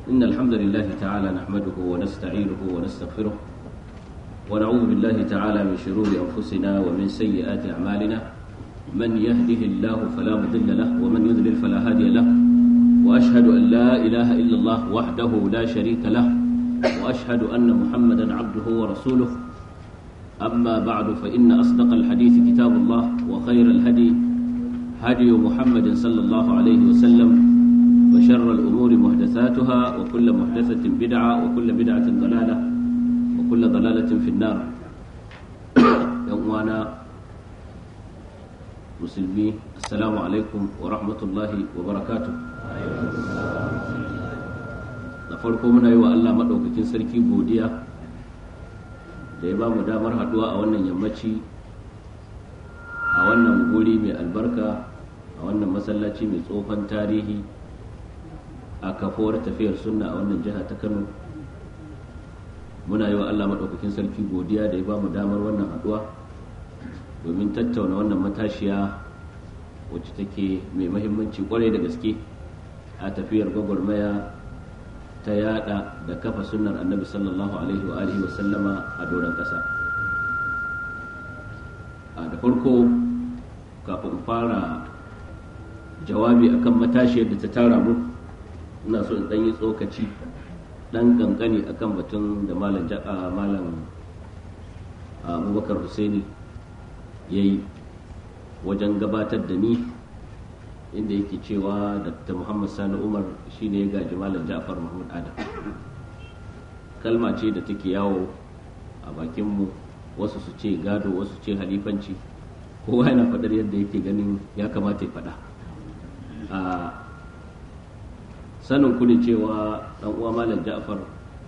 إن الحمد لله تعالى نحمده ونستعينه ونستغفره ونعوذ بالله تعالى من شرور أنفسنا ومن سيئات أعمالنا من يهده الله فلا مضل له ومن يضلل فلا هادي له وأشهد أن لا إله إلا الله وحده لا شريك له وأشهد أن محمدا عبده ورسوله أما بعد فإن أصدق الحديث كتاب الله وخير الهدي هدي محمد صلى الله عليه وسلم وشر الأمور محدثاتها وكل محدثة بدعة وكل بدعة ضلالة وكل ضلالة في النار يومنا مسلمي السلام عليكم ورحمة الله وبركاته da farko muna yi wa Allah maɗaukakin sarki godiya da ya ba mu damar haɗuwa a wannan yammaci a wannan guri mai albarka a wannan masallaci mai tsohon tarihi a kafuwar tafiyar sunna a wannan jiha ta kano muna yi wa Allah maɗaukakin sarki godiya da ya ba mu damar wannan haɗuwa domin tattauna wannan matashiya wacce take mai mahimmanci kwarai da gaske a tafiyar gwagwarmaya ta yada da kafa sunnar annabi sallallahu alaihi wa alihi wa sallama a doron ƙasa a da farko kafin fara jawabi akan matashiyar da ta tara mu ina so in ɗan yi tsokaci ɗan ƙanƙani akan batun da malam malam abubakar husaini ya yi wajen gabatar da ni inda yake cewa dr muhammad sani umar shine ya gaji malam ja'far mahmud adam kalma ce da take yawo a bakinmu wasu su ce gado wasu ce halifanci kowa yana faɗar yadda yake ganin ya kamata ya faɗa a sanin kuni cewa ɗan uwa malam ja'far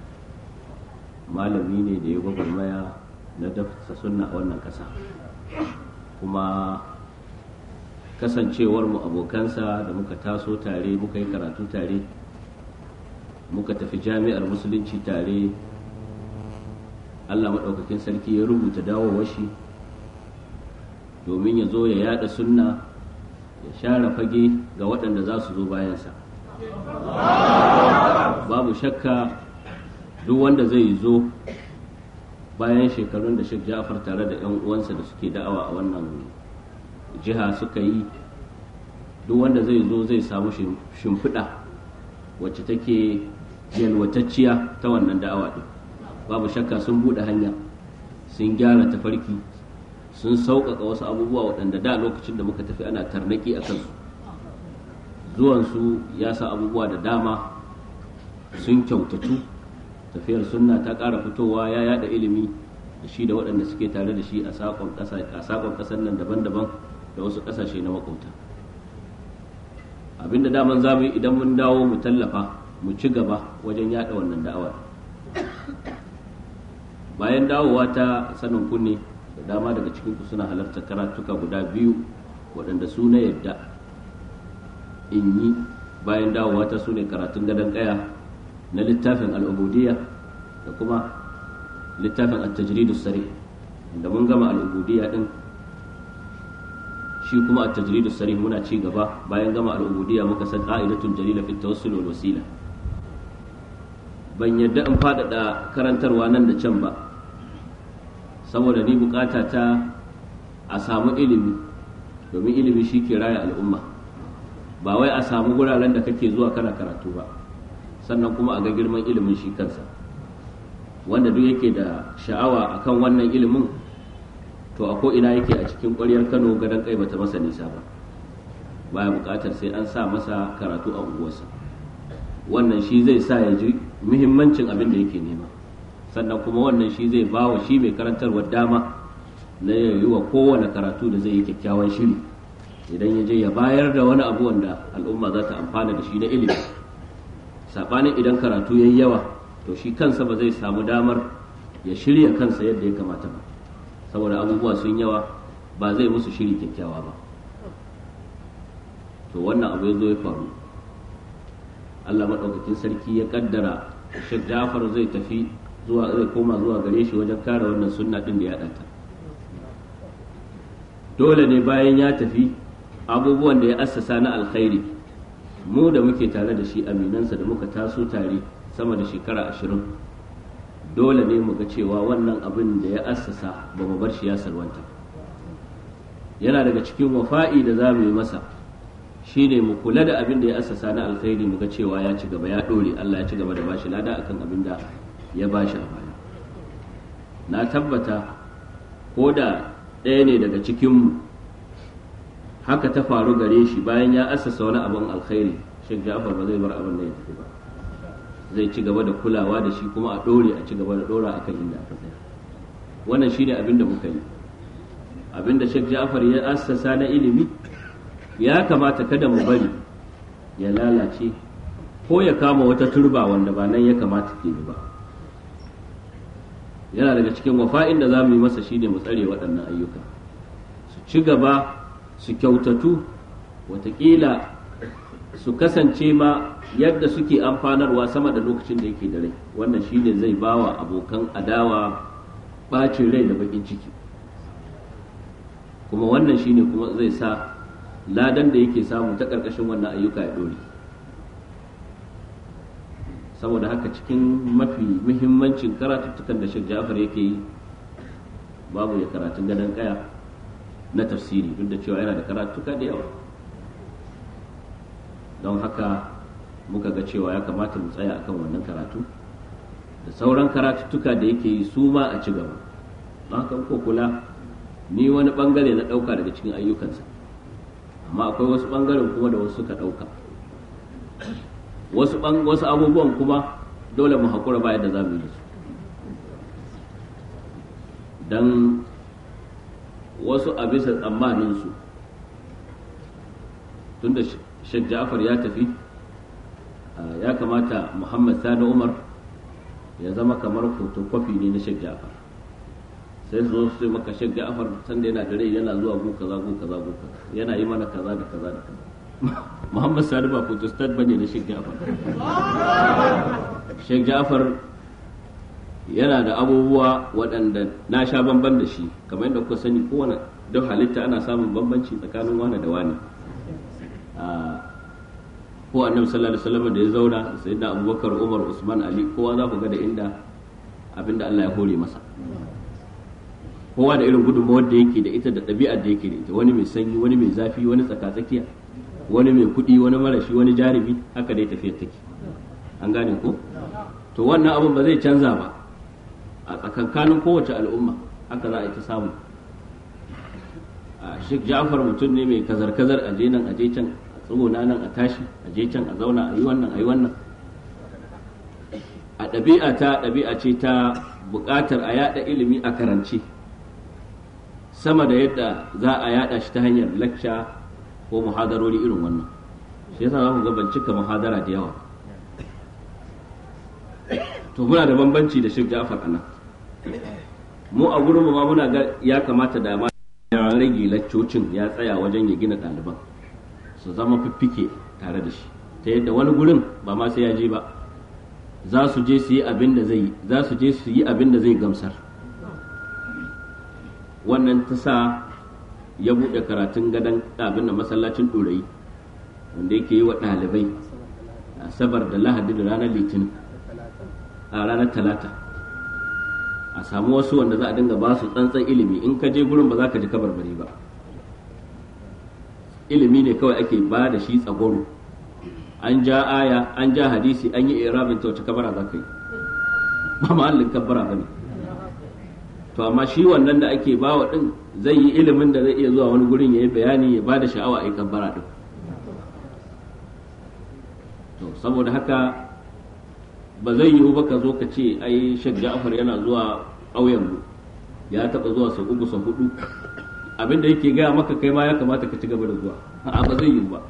malami ne da ya gwagwarmaya na dafsa sunna a wannan ƙasa kuma kasancewar mu abokansa da muka taso tare muka yi karatu tare muka tafi jami'ar musulunci tare allah maɗaukakin sarki ya rubuta dawowar shi domin ya zo ya yada sunna ya share fage ga waɗanda za su zo bayansa babu shakka duk wanda zai zo bayan shekarun da Sheikh Ja'far tare da 'yan uwansa da suke da'awa a wannan jiha suka yi duk wanda zai zo zai samu shimfiɗa wacce take yalwatacciya ta wannan da'awa ɗin babu shakka sun buɗe hanya sun gyara tafarki sun sauƙaƙa wasu abubuwa waɗanda da lokacin da muka tafi ana tarnaki a kansu zuwansu ya sa abubuwa da dama sun kyautatu tafiyar sunna ta ƙara fitowa ya yada ilimi da shi da waɗanda suke tare da shi a sakon ƙasar nan daban-daban da wasu ƙasashe na makauta abinda daman za mu yi idan mun dawo mu tallafa mu ci gaba wajen yada wannan da'awar bayan dawowa ta sanin kunne da dama daga cikin ku suna halartar karatuka guda biyu waɗanda su na yadda in yi bayan dawowa ta su ne karatun gadon ƙaya na littafin al'ubudiyya da kuma littafin at-tajridu sari da mun gama al'ubudiyya din shi kuma at-tajridu sari muna ci gaba bayan gama al'ubudiyya muka san qa'idatun jalila fi tawassul wal wasila ban yadda in faɗaɗa karantarwa nan da can ba saboda ni bukata ta a samu ilimi domin ilimi shi ke raya al'umma ba wai a samu guraren da kake zuwa kana karatu ba sannan kuma a ga girman ilimin shi kansa wanda duk yake da sha'awa akan wannan ilimin to a ko ina yake a cikin ƙwaryar kano gadon kai bata masa nisa ba baya buƙatar sai an sa masa karatu a unguwarsa wannan shi zai sa ya ji muhimmancin abin da yake nema sannan kuma wannan shi zai ba wa shi mai karantarwa dama na yi wa kowane karatu da zai yi kyakkyawan shiri idan ya je ya bayar da wani abu wanda al'umma za ta amfana da shi na ilimi sabanin idan karatu yayi yawa to shi kansa ba zai samu damar ya shirya kansa yadda ya kamata ba saboda abubuwa sun yawa ba zai musu shiri kyakkyawa ba to wannan abu ya zo ya faru Allah maɗaukakin sarki ya kaddara Sheikh Jafar zai tafi zuwa zai koma zuwa gare shi wajen kare wannan sunna din da ya ɗanta dole ne bayan ya tafi abubuwan da ya assasa na alkhairi mu da muke tare da shi aminansa da muka taso tare sama da shekara ashirin dole ne mu ga cewa wannan abin da ya assasa ba mu bar shi ya salwanta yana daga cikin wafa'i da za mu yi masa shine mu kula da abin da ya assasa na alkhairi mu ga cewa ya ci gaba ya dore Allah ya ci gaba da bashi lada akan abin da ya bashi a baya na tabbata ko da ɗaya ne daga cikinmu haka ta faru gare shi bayan ya assasa wani abin alkhairi Sheikh Ja'far ba zai bar abin da ya tafi ba zai ci gaba da kulawa da shi kuma a dore a ci gaba da dora akan inda aka tsaya wannan shine abin da muka yi abin da Sheikh Ja'far ya assasa na ilimi ya kamata kada mu bari ya lalace ko ya kama wata turba wanda ba nan ya kamata ke ba yana daga cikin wafa'in da za mu yi masa shine mu tsare waɗannan ayyuka su ci gaba su kyautatu watakila su kasance ma yadda suke amfanarwa sama da lokacin da yake da rai wannan shine zai bawa abokan adawa bacin rai da bakin ciki kuma wannan shine kuma zai sa ladan da yake samu ta ƙarƙashin wannan ayyuka ya ɗore saboda haka cikin mafi muhimmancin karatuttukan da Sheikh Ja'far yake yi babu ya karatun gadon kaya na tafsiri duk da cewa yana da karatuka da yawa don haka muka ga cewa ya kamata mu tsaya akan wannan karatu da sauran karatuttuka da yake yi su ma a ci gaba don haka ko kula ni wani bangare na ɗauka daga cikin ayyukansa amma akwai wasu bangaren kuma da wasu suka ɗauka wasu wasu abubuwan kuma dole mu haƙura bayan da za mu yi su don wasu a bisa tsammaninsu tunda Sheikh Ja'far ya tafi ya kamata Muhammad Sani Umar ya zama kamar photocopy ne na Sheikh Ja'far sai su zo su maka Sheikh Ja'far sanda yana da rai yana zuwa gu kaza gu kaza gu kaza yana yi mana kaza da kaza da kaza Muhammad Sani ba photostat bane na Sheikh Ja'far Sheikh Ja'far yana da abubuwa waɗanda na sha bamban da shi kamar yadda kuka sani kowane duk halitta ana samun bambanci tsakanin wani da wani ko annabi sallallahu alaihi wasallam da ya zauna sai da abubakar umar usman ali kowa za ku ga da inda abinda Allah ya hore masa kowa da irin gudunmawar da yake da ita da ɗabi'ar da yake da ita wani mai sanyi wani mai zafi wani tsakatsakiya wani mai kuɗi wani marashi wani jarumi haka dai tafiyar take an gane ko to wannan abin ba zai canza ba a tsakankanin kowace al'umma haka za a yi ta samu a Sheikh Ja'far mutum ne mai kazar-kazar a je nan a je can a tsuguna nan a tashi a je can a zauna a yi wannan a yi wannan a ɗabi'a ta ɗabi'a ce ta buƙatar a yada ilimi a karance sama da yadda za a yada shi ta hanyar lacca ko muhadarori irin wannan shi yasa za ku ga ban cika muhadara da yawa to muna da bambanci da Sheikh Ja'far anan mu a gurin mu ma muna ga ya kamata da ma ya rage laccocin ya tsaya wajen ya gina ɗaliban su zama fiffike tare da shi ta yadda wani gurin ba ma sai ya je ba za su je su yi abin da zai za su je su yi abin da zai gamsar wannan ta sa ya buɗe karatun gadon abin da masallacin ɗorayi wanda yake yi wa ɗalibai asabar da lahadi da ranar litinin a ranar talata a samu wasu wanda za a dinga ba su tsantsan ilimi in ka je gurin ba za ka ji kabarbari ba ilimi ne kawai ake ba da shi tsagoro an ja aya an ja hadisi an yi irabin ta wace kabara za ka yi ba mahallin kabbara ba ne to amma shi wannan da ake ba wa din zai yi ilimin da zai iya zuwa wani gurin ya yi bayani ya ba da sha'awa a yi kabbara din to saboda haka ba zai yiwu ba ka zo ka ce ai Sheikh Ja'far yana zuwa ƙauyen mu ya taɓa zuwa sau uku sau hudu abin da yake gaya maka kai ma ya kamata ka ci gaba da zuwa a ba zai yiwu ba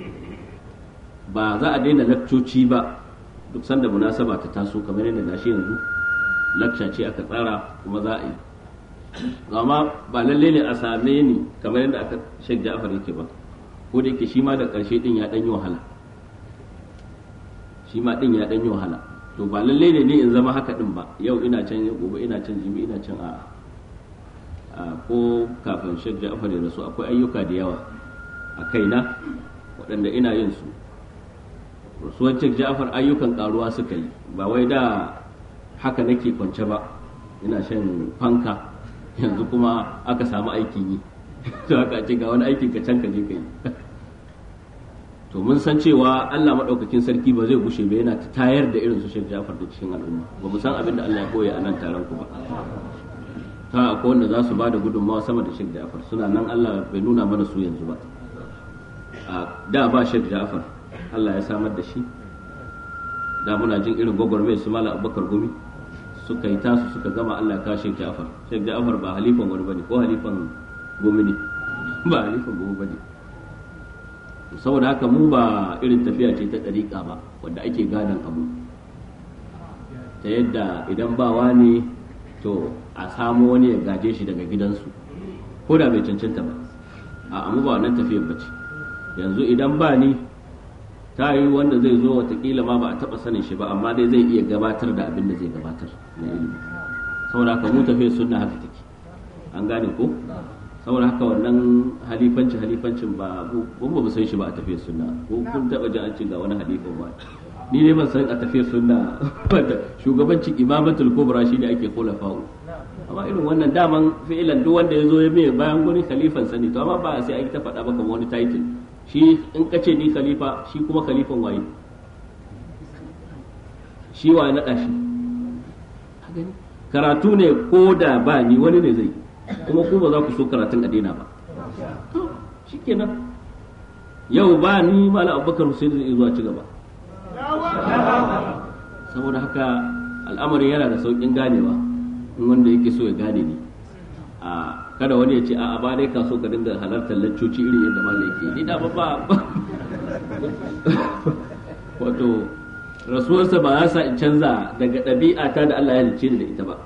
ba za a daina lakcoci ba duk sanda munasaba ta taso kamar yadda gashi yanzu lakca ce aka tsara kuma za a yi amma ba lalle ne a same ni kamar yadda aka Sheikh Ja'far yake ba ko da yake shi ma da ƙarshe din ya ɗan yi wahala shi ma din ya ɗan yi wahala to ba lalle ne ni in zama haka din ba yau ina can gobe ina can jibi ina can a ko kafin Sheikh Ja'far ya rasu akwai ayyuka da yawa a kaina waɗanda ina yin su rasuwar Sheikh Ja'far ayyukan karuwa suka yi ba wai da haka nake kwance ba ina shan fanka yanzu kuma aka samu aikin yi to aka ce ga wani aikin ka can ka je ka yi to mun san cewa Allah madaukakin sarki ba zai gushe ba yana tayar da irin su Sheikh Ja'far da cikin al'umma ba mu san abin da Allah ya koya a nan taron ku ba ta akwai wanda za su ba da gudunmawa sama da Sheikh Ja'far suna nan Allah bai nuna mana su yanzu ba a da ba Sheikh Ja'far Allah ya samar da shi da muna jin irin gwagwarmai su mala abubakar gumi suka yi tasu suka gama Allah ka Sheikh Ja'far Sheikh Ja'far ba halifan wani bane ko halifan gumi ne ba halifan gumi bane saboda haka mu ba irin tafiya ce ta ɗariƙa ba wanda ake gadon abu ta yadda idan ba wani to a samu wani ya gaje shi daga gidansu ko da bai cancanta ba a amma ba wannan tafiyar ba ce yanzu idan ba ni ta yi wanda zai zo watakila ma ba a taba sanin shi ba amma dai zai iya gabatar da abin da zai gabatar na ilimi saboda haka mu tafiyar sunna haka take an gane ko saboda haka wannan halifanci halifancin ba mun ba mu san shi ba a tafiyar sunna ko kun taba ji an ce ga wani halifan ba ni ne ban san a tafiyar sunna wanda shugabancin imamatul kubra shine ake khulafa'u amma irin wannan daman fi'ilan duk wanda ya zo ya mai bayan gurin khalifan sani to amma ba sai a yi ta faɗa ba kamar wani title shi in ka ce ni khalifa shi kuma khalifan waye shi wa naɗa shi karatu ne ko da ba ni wani ne zai kuma ku ba za ku so karatun a daina ba shikenan yau ba ni malam abubakar hussein zai zuwa ci gaba saboda haka al'amarin yana da sauƙin ganewa in wanda yake so ya gane ni a kada wani ya ce a ba dai ka so ka dinga halartar laccoci iri yadda malam yake ni da ba ba wato rasuwarsa ba za sa in canza daga ɗabi'a ta da Allah ya halicce ni da ita ba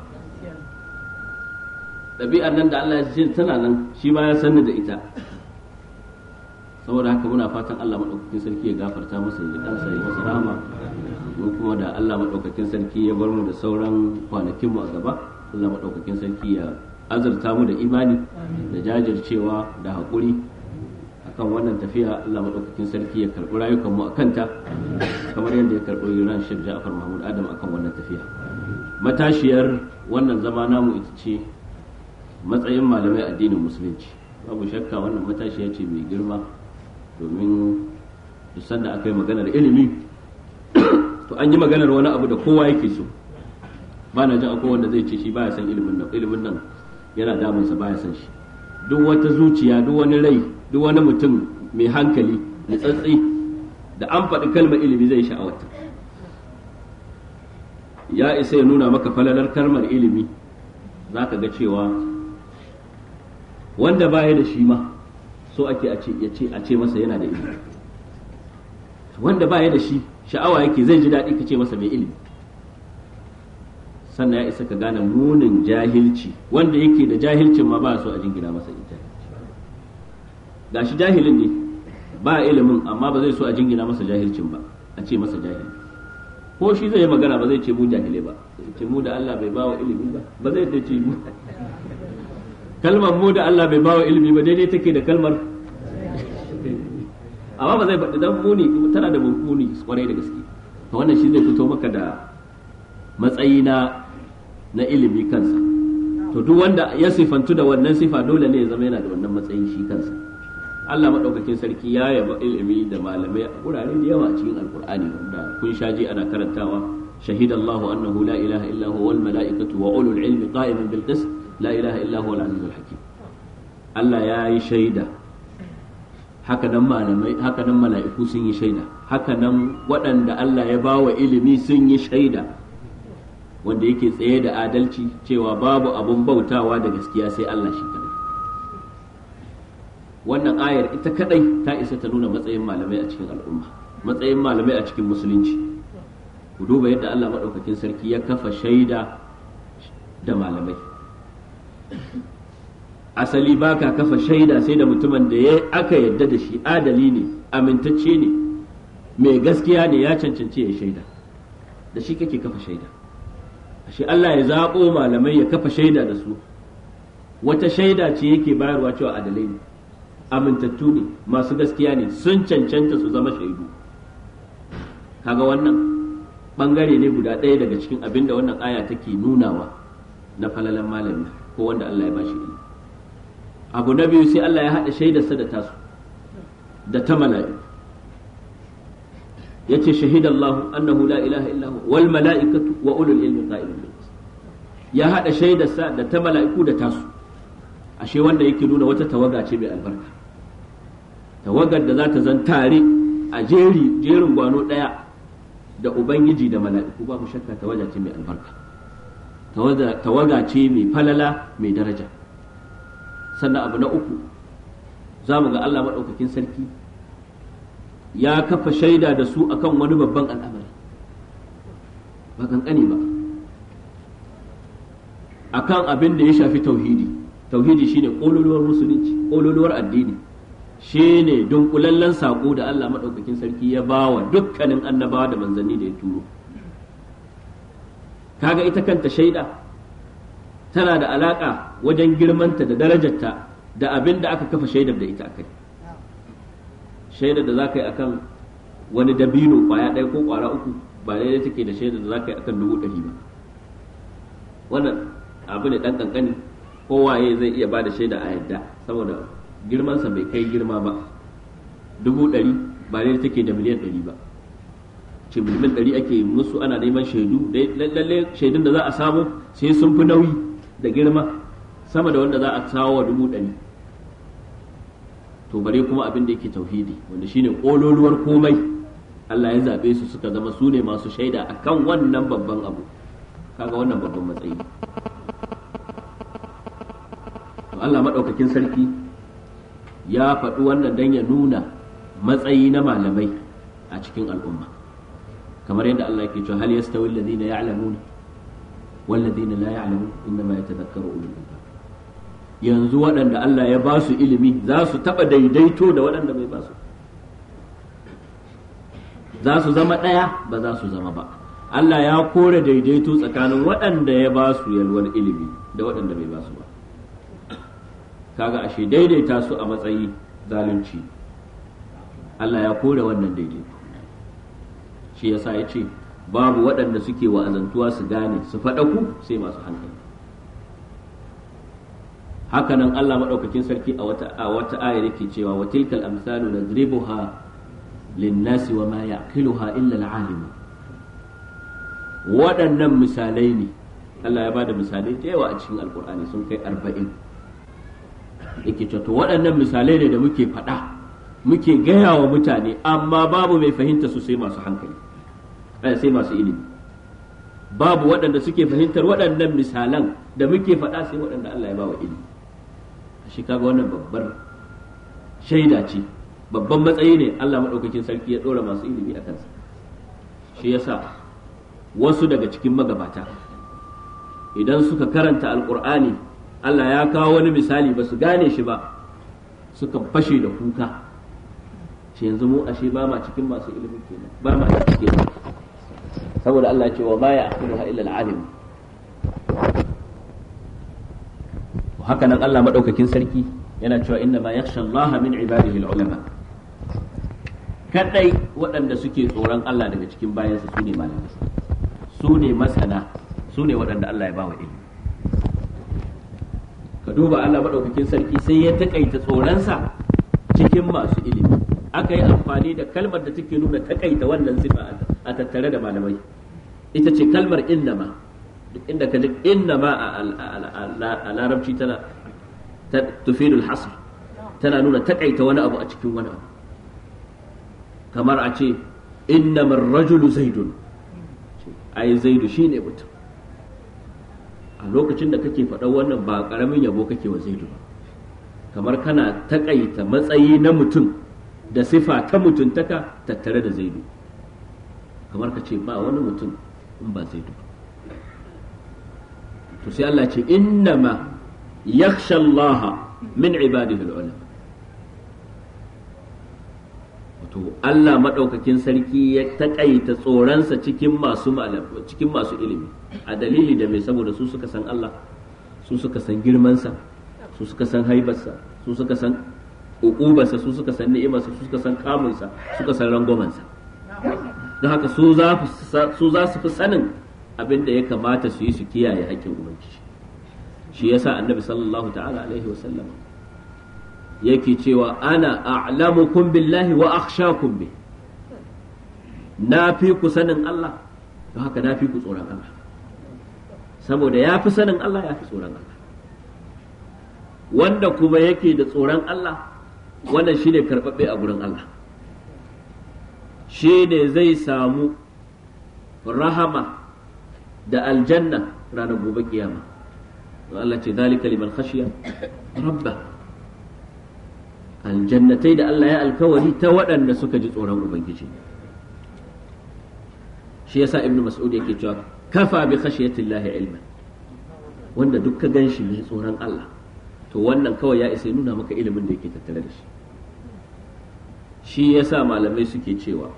ɗabi'ar nan da Allah ya halicce tana nan shi ma ya sanni da ita saboda haka muna fatan Allah maɗaukakin sarki ya gafarta masa ya ji kansa ya masa rahama mu kuma da Allah maɗaukakin sarki ya bar mu da sauran kwanakin mu a gaba Allah maɗaukakin sarki ya azurta mu da imani da jajircewa da haƙuri akan wannan tafiya Allah maɗaukakin sarki ya karɓi rayukan mu a kanta kamar yadda ya karɓi ran Sheikh Ja'far Mahmud Adam akan wannan tafiya matashiyar wannan zama namu ita ce matsayin malamai addinin musulunci babu shakka wannan matashiya ce mai girma domin duk sanda aka yi maganar ilimi to an yi maganar wani abu da kowa yake so ba na jin akwai wanda zai ce shi baya san ilimin nan ilimin nan yana damunsa baya san shi duk wata zuciya duk wani rai duk wani mutum mai hankali da tsatsi da an faɗi kalmar ilimi zai sha'awata ya isa ya nuna maka falalar kalmar ilimi za ka ga cewa wanda baya da shi ma so ake a ce a ce masa yana da ilimi wanda baya da shi sha'awa yake zai ji daɗi ka ce masa mai ilimi sannan ya isa ka gane munin jahilci wanda yake da jahilcin ma ba so a jingina masa ita gashi jahilin ne ba ilimin amma ba zai so a jingina masa jahilcin ba a ce masa jahili ko shi zai yi magana ba zai ce mu jahilai ba ce mu da Allah bai bawa ilimi ba ba zai ce mu kalmar mu da Allah bai bawa ilimi ba daidai take da kalmar amma ba zai faɗi dan muni tana da muni kwarai da gaske to wannan shi zai fito maka da matsayi na na ilimi kansa to duk wanda ya sifantu da wannan sifa dole ne ya zama yana da wannan matsayin shi kansa Allah madaukakin sarki ya yaba ilimi da malamai a wurare da yawa cikin alkur'ani wanda kun shaji ana karantawa shahidallahu annahu la ilaha illa huwa wal malaikatu wa ulul ilmi qa'iman bil qist la ilaha illa huwa al azizul hakim Allah ya yi shaida haka nan malamai haka nan mala'iku sun yi shaida haka nan waɗanda Allah ya bawa ilimi sun yi shaida wanda yake tsaye da adalci cewa babu abun bautawa da gaskiya sai Allah shi kadai wannan ayar ita kadai ta isa ta nuna matsayin malamai a cikin al'umma matsayin malamai a cikin musulunci ku duba yadda Allah maɗaukakin sarki ya kafa shaida da malamai asali baka kafa shaida sai da mutumin da ya aka yadda da shi adali ne amintacce ne mai gaskiya ne ya cancanci ya shaida da shi kake kafa shaida shi Allah ya zaɓo malamai ya kafa shaida da su wata shaida ce yake bayarwa cewa adalai ne amintattu ne masu gaskiya ne sun cancanta su zama shaidu kaga wannan bangare ne guda ɗaya daga cikin abin da wannan aya take nunawa na falalan malami ko wanda Allah ya bashi ilimi abu na biyu sai Allah ya haɗa shaidarsa da tasu da ta mala'iku yace shahidallahu annahu la ilaha illa hu wal mala'ikatu wa ulul ilmi qa'iman bil ya haɗa shaidarsa da ta mala'iku da tasu ashe wanda yake nuna wata tawaga ce mai albarka tawagar da za ta zan tare a jeri jerin gwano ɗaya da ubangiji da mala'iku babu shakka tawaga ce mai albarka tawaga ce mai falala mai daraja sannan abu na uku za mu ga Allah maɗaukakin sarki ya kafa shaida da su akan wani babban al'amari ba kankani ba akan abin da ya shafi tauhidi tauhidi shine kololuwar musulunci kololuwar addini shine dunkulallen sako da Allah maɗaukakin sarki ya ba wa dukkanin annabawa da manzanni da ya turo kaga ita kanta shaida tana da alaka wajen girmanta da darajarta da abin da aka kafa shaidar da ita akai shaidar da za ka yi akan wani dabino kwaya ɗaya ko kwara uku ba daidai take da shaidar da za ka yi akan dubu ɗari ba wannan abu ne ɗan ƙanƙani kowaye zai iya ba da shaida a yadda saboda girmansa bai kai girma ba dubu ɗari ba daidai take da miliyan ɗari ba ce miliyan ɗari ake musu ana neman shaidu lalle shaidun da za a samu sai sun fi nauyi da girma sama da wanda za a sawo wa dubu ɗari to bare kuma abin da yake tauhidi wanda shine kololuwar komai Allah ya zaɓe su suka zama su ne masu shaida akan wannan babban abu kaga wannan babban matsayi to Allah maɗaukakin sarki ya faɗi wannan dan ya nuna matsayi na malamai a cikin al'umma kamar yadda Allah yake cewa hal yastawi alladhina ya'lamuna wal ladina la ya'lamun innama yatadhakkaru ulul albab yanzu waɗanda Allah ya ba su ilimi za su taɓa daidaito da waɗanda bai ba su za su zama ɗaya ba za su zama ba Allah ya kore daidaito tsakanin waɗanda ya ba su yalwar ilimi da waɗanda bai ba su ba kaga ashe daidaita su a matsayi zalunci Allah ya kore wannan daidaito shi yasa ya ce babu waɗanda suke wa'azantuwa su gane su faɗaku sai masu hankali hakanan Allah maɗaukakin sarki a wata a wata ayar yake cewa wa tilkal amsalu nadribuha linnasi wa ma yaqiluha illa al-alim waɗannan misalai ne Allah ya bada misalai da yawa a cikin alkur'ani sun kai arba'in yake cewa to waɗannan misalai ne da muke faɗa muke gaya wa mutane amma babu mai fahimta su sai masu hankali sai masu ilimi babu waɗanda suke fahimtar waɗannan misalan da muke faɗa sai waɗanda Allah ya ba wa ilimi shi kaga wannan babbar shaida ce babban matsayi ne Allah maɗaukakin sarki ya ɗora masu ilimi a kansa shi yasa wasu daga cikin magabata idan suka karanta alƙur'ani Allah ya kawo wani misali ba su gane shi ba suka fashe da kuka shi yanzu mu ashe ba ma cikin masu ilimin kenan ba ma cikin saboda Allah ce wa ma ya aqiluha illa al-alim haka nan Allah madaukakin sarki yana cewa inna ma yakhsha Allah min ibadihi al-ulama kadai waɗanda suke tsoron Allah daga cikin bayansa su ne malamai su ne masana su ne waɗanda Allah ya bawa ilimi ka duba Allah madaukakin sarki sai ya takaita tsoronsa cikin masu ilimi aka yi amfani da kalmar da take nuna takaita wannan sifa a tattare da malamai ita ce kalmar innama duk inda ka ji innama a larabci tana tufidul hasr tana nuna takaita wani abu a cikin wani abu kamar a ce innamar rajulu zaidun ai zaidu shine mutum a lokacin da kake faɗa wannan ba ƙaramin yabo kake wa zaidu ba kamar kana takaita matsayi na mutum da sifa ta mutuntaka tattare da zaidu kamar ka ce ba wani mutum in ba zaidu ba to sai Allah ce innama yakhsha Allah min ibadihi ulama wato Allah madaukakin sarki ya takaita tsoronsa cikin masu cikin masu ilimi a dalili da mai saboda su suka san Allah su suka san girmansa su suka san haibarsa su suka san uqubarsa su suka san ni'imarsa su suka san kamunsa suka san rangwamansa don haka su za su fi sanin abin da ya kamata su yi su kiyaye haƙƙin ubangiji shi yasa annabi sallallahu ta'ala alaihi wasallam yake cewa ana a'lamukum billahi wa akhshakum bi na fi ku sanin Allah don haka na fi ku tsoron Allah saboda ya fi sanin Allah ya fi tsoron Allah wanda kuma yake da tsoron Allah wannan shine karɓaɓɓe a gurin Allah shi ne zai samu rahama da aljanna ranar gobe kiyama Allah ce zalika liman khashiya rabba aljannatai da Allah ya alkawari ta waɗanda suka ji tsoron ubangiji shi yasa ibnu mas'ud yake cewa kafa bi khashiyatillahi ilman wanda duk ka ganshi mai tsoron Allah to wannan kawai ya isa nuna maka ilimin da yake tattare da shi shi yasa malamai suke cewa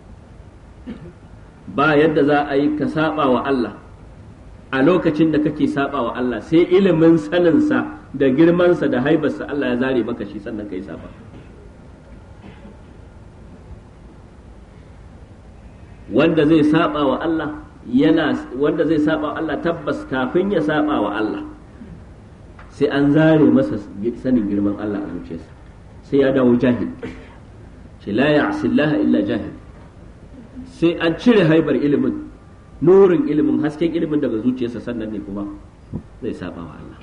ba yadda za a yi ka saba wa Allah a lokacin da kake saba wa Allah sai ilimin saninsa da girmansa da haibarsa Allah ya zare maka shi sannan ka yi saba wanda zai saba wa Allah yana wanda zai saba wa Allah tabbas kafin ya saba wa Allah sai an zare masa sanin girman Allah a zuciyarsa sai ya dawo jahil ce la ya'sillaha illa jahil sai an cire haibar ilimin nurin ilimin hasken ilimin daga zuciyarsa sannan ne kuma zai saba wa Allah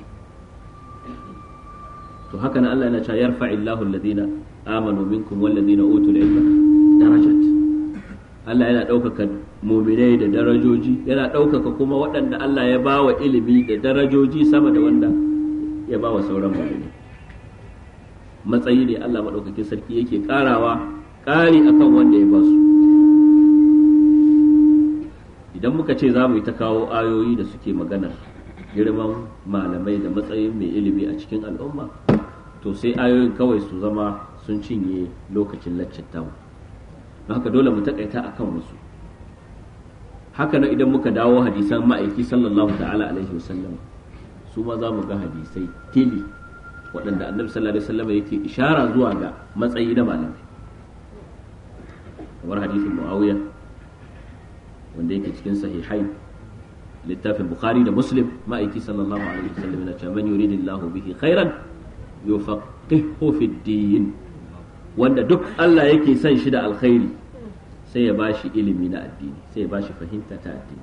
to haka nan Allah yana cewa yarfa'illahu alladhina amanu minkum walladhina utul ilma darajat Allah yana ɗaukaka muminai da darajoji yana ɗaukaka kuma waɗanda Allah ya ba wa ilimi da darajoji sama da wanda ya ba wa sauran muminai matsayi ne Allah maɗaukakin sarki yake ƙarawa ƙari akan wanda ya ba su idan muka ce za mu yi ta kawo ayoyi da suke maganar girman malamai da matsayin mai ilimi a cikin al'umma to sai ayoyin kawai su zama sun cinye lokacin laccin tamu haka dole mu takaita akan wasu haka nan idan muka dawo hadisan ma'aiki sallallahu ta'ala alaihi wasallam su ma za mu ga hadisai tili waɗanda annabi sallallahu alaihi wasallam yake ishara zuwa ga matsayi na malamai kamar hadisin muawiya wanda yake cikin sahihai littafin bukhari da muslim ma'aiki sallallahu alaihi wasallam yana cewa man yuridillahu bihi khairan yufaqihu fid din wanda duk Allah yake son shi da alkhairi sai ya bashi ilimi na addini sai ya bashi fahimta ta addini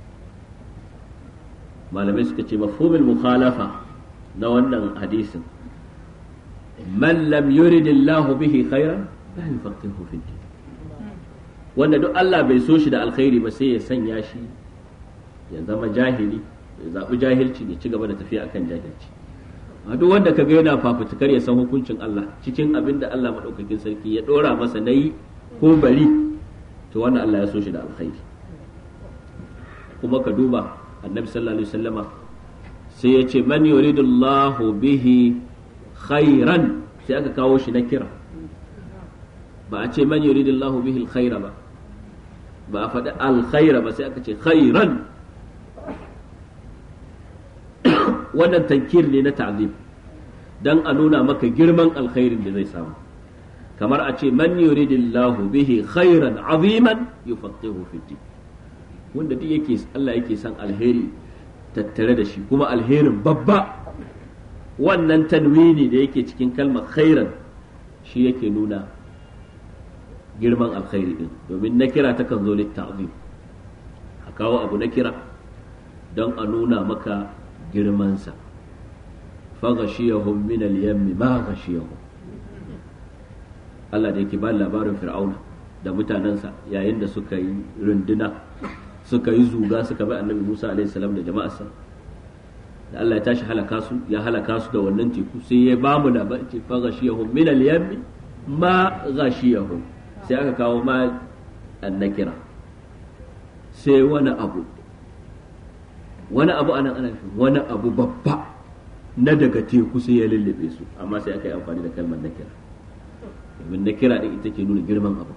malamai suka ce mafhumul mukhalafa na wannan hadisin man lam yuridillahu bihi khairan la yufaqihu fid din wanda duk Allah bai so shi da alkhairi ba sai ya sanya shi ya zama jahili ya zaɓi jahilci ya ci gaba da tafiya akan jahilci a duk wanda ka ga yana fafutukar ya san hukuncin Allah cikin abin da Allah maɗaukakin sarki ya ɗora masa na yi ko bari to wannan Allah ya so shi da alkhairi kuma ka duba annabi sallallahu alaihi wasallama sai ya ce man yuridullahu bihi khairan sai aka kawo shi na kira ba a ce man yuridullahu bihi alkhaira ba ba a faɗi alkhaira ba sai aka ce khairan wannan tankir ne na ta'zim dan a nuna maka girman alkhairin da zai samu kamar a ce man yuridillahu bihi khairan aziman yufaqihu fi din wanda duk yake Allah yake son alheri tattare da shi kuma alherin babba wannan tanwini da yake cikin kalmar khairan shi yake nuna girman alkhairi din domin na kira takan zo litta'zim a kawo abu na kira don a nuna maka girmansa faghashiyahum min al-yammi ma ghashiyahum Allah da yake ba labarin fir'auna da mutanensa yayin da suka yi runduna suka yi zuga suka bi annabi Musa alaihi salam da jama'arsa da Allah ya tashi halaka su ya halaka su da wannan teku sai ya ba mu labarin ce faghashiyahum min al-yammi ma ghashiyahum sai aka kawo ma annakira sai wani abu wani abu anan ana wani abu babba na daga teku sai ya lullube su amma sai aka yi amfani da kalmar nakira domin nakira din ita ke nuna girman abu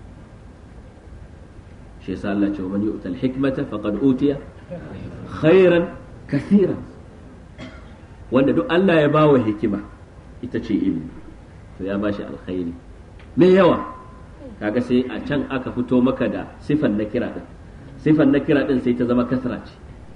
shi yasa Allah ce wa man yu'tal hikmata faqad utiya khairan kathiran wanda duk Allah ya bawa hikima ita ce ilimi to ya bashi alkhairi me yawa kaga sai a can aka fito maka da sifan na kira din sifan na kira din sai ta zama kasra ce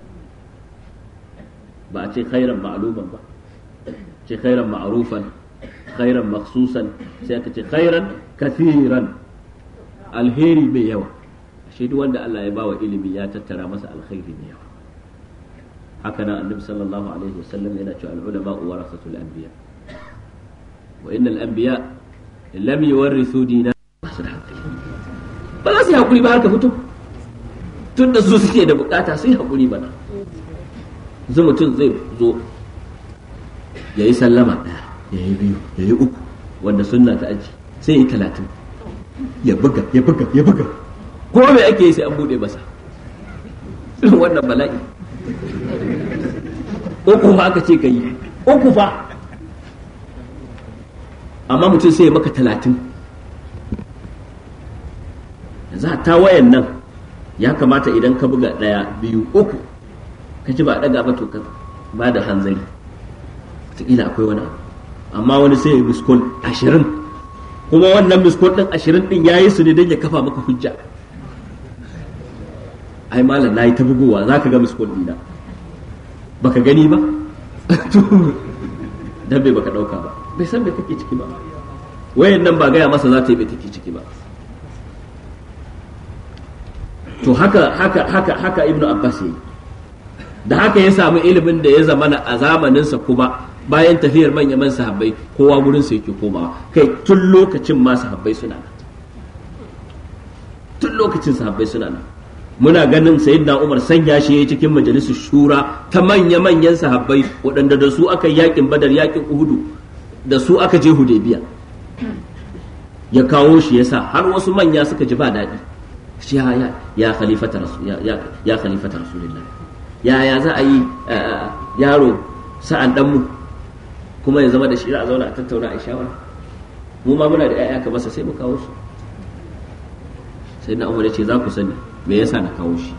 ba a ce khairan ma'luman ba ce khairan ma'rufan khairan maksusan sai aka ce khairan kathiran alheri mai yawa shi duk wanda Allah ya bawa ilimi ya tattara masa alkhairi mai yawa haka nan annabi sallallahu alaihi wasallam yana cewa al-ulama warasatul anbiya wa innal anbiya lam yuwarrithu dinar ba su da hankali ba za su yi hakuri ba har ka fito tun da su suke da bukata su yi hakuri bana zu mutum zai zo ya yi sallama ɗaya ya yi biyu ya yi uku wanda sunna ta aji sai yi talatin ya buga ya buga ya buga ko me ake yi sai an buɗe masa irin wannan bala'i uku fa aka ce ka yi uku fa amma mutum sai ya maka talatin yanzu ta wayan nan ya kamata idan ka buga ɗaya biyu uku ka ji ba a ɗaga ba to ka ba da hanzari wataƙila akwai wani abu amma wani sai ya yi miskol ashirin kuma wannan miskol ɗin ashirin ɗin ya yi su ne don ya kafa maka hujja ai malam na yi ta bugowa za ka ga miskol ɗina baka gani ba dan bai baka ɗauka ba bai san me kake ciki ba wayan nan ba gaya masa za ta yi bai take ciki ba to haka haka haka haka ibnu abbas yi da haka ya samu ilimin da ya zamana a zamaninsa kuma bayan tafiyar manyan man sahabbai kowa gurin sa yake komawa kai tun lokacin ma sahabbai suna nan tun lokacin sahabbai suna nan muna ganin sayyidina umar sanya shi yayi cikin majalisar shura ta manya manyan sahabbai waɗanda da su aka yakin badar yakin uhudu da su aka je hudaybiya ya kawo shi yasa har wasu manya suka ji ba daɗi shi ya ya khalifata rasul ya ya khalifata rasulullah ya ya za a yi yaro sa'an dan mu kuma ya zama da shi a zauna a tattauna a shawara mu ma muna da ƴaƴa ka masa sai mu kawo su sai na umar ya ce za ku sani me yasa na kawo shi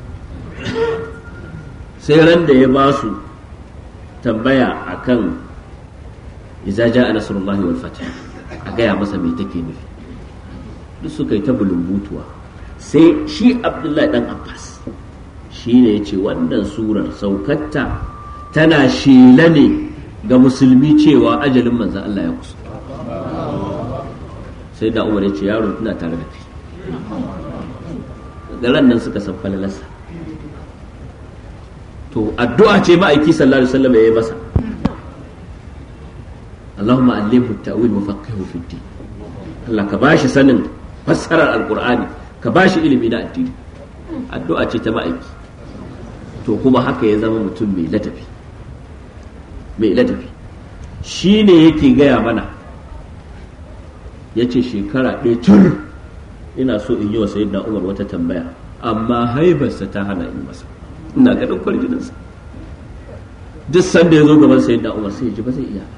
sai ran da ya ba su tambaya akan idza jaa nasrullahi wal fath a gaya masa me take nufi duk suka yi ta bulumbutuwa sai shi abdullahi dan abbas shi ne ya ce wannan surar saukatta tana shela ne ga musulmi cewa ajalin manzan Allah ya kusa sai da umar ya ce yaro tana tare da kai da nan suka san falalarsa to addu'a ce ma'aiki sallallahu alaihi wasallam ya yi masa Allahumma allimhu ta'wil wa faqihu fi din Allah ka bashi sanin fassarar alqur'ani ka bashi ilimi na addini addu'a ce ta ma'aiki to kuma haka ya zama mutum mai ladabi mai ladabi shi ne yake gaya mana ya ce shekara ɗaya tur ina so in yi wa sayyidina umar wata tambaya amma haibarsa ta hana in masa ina ganin kwarjininsa duk sanda ya zo gaban sayyidina umar sai ya ji ba zai iya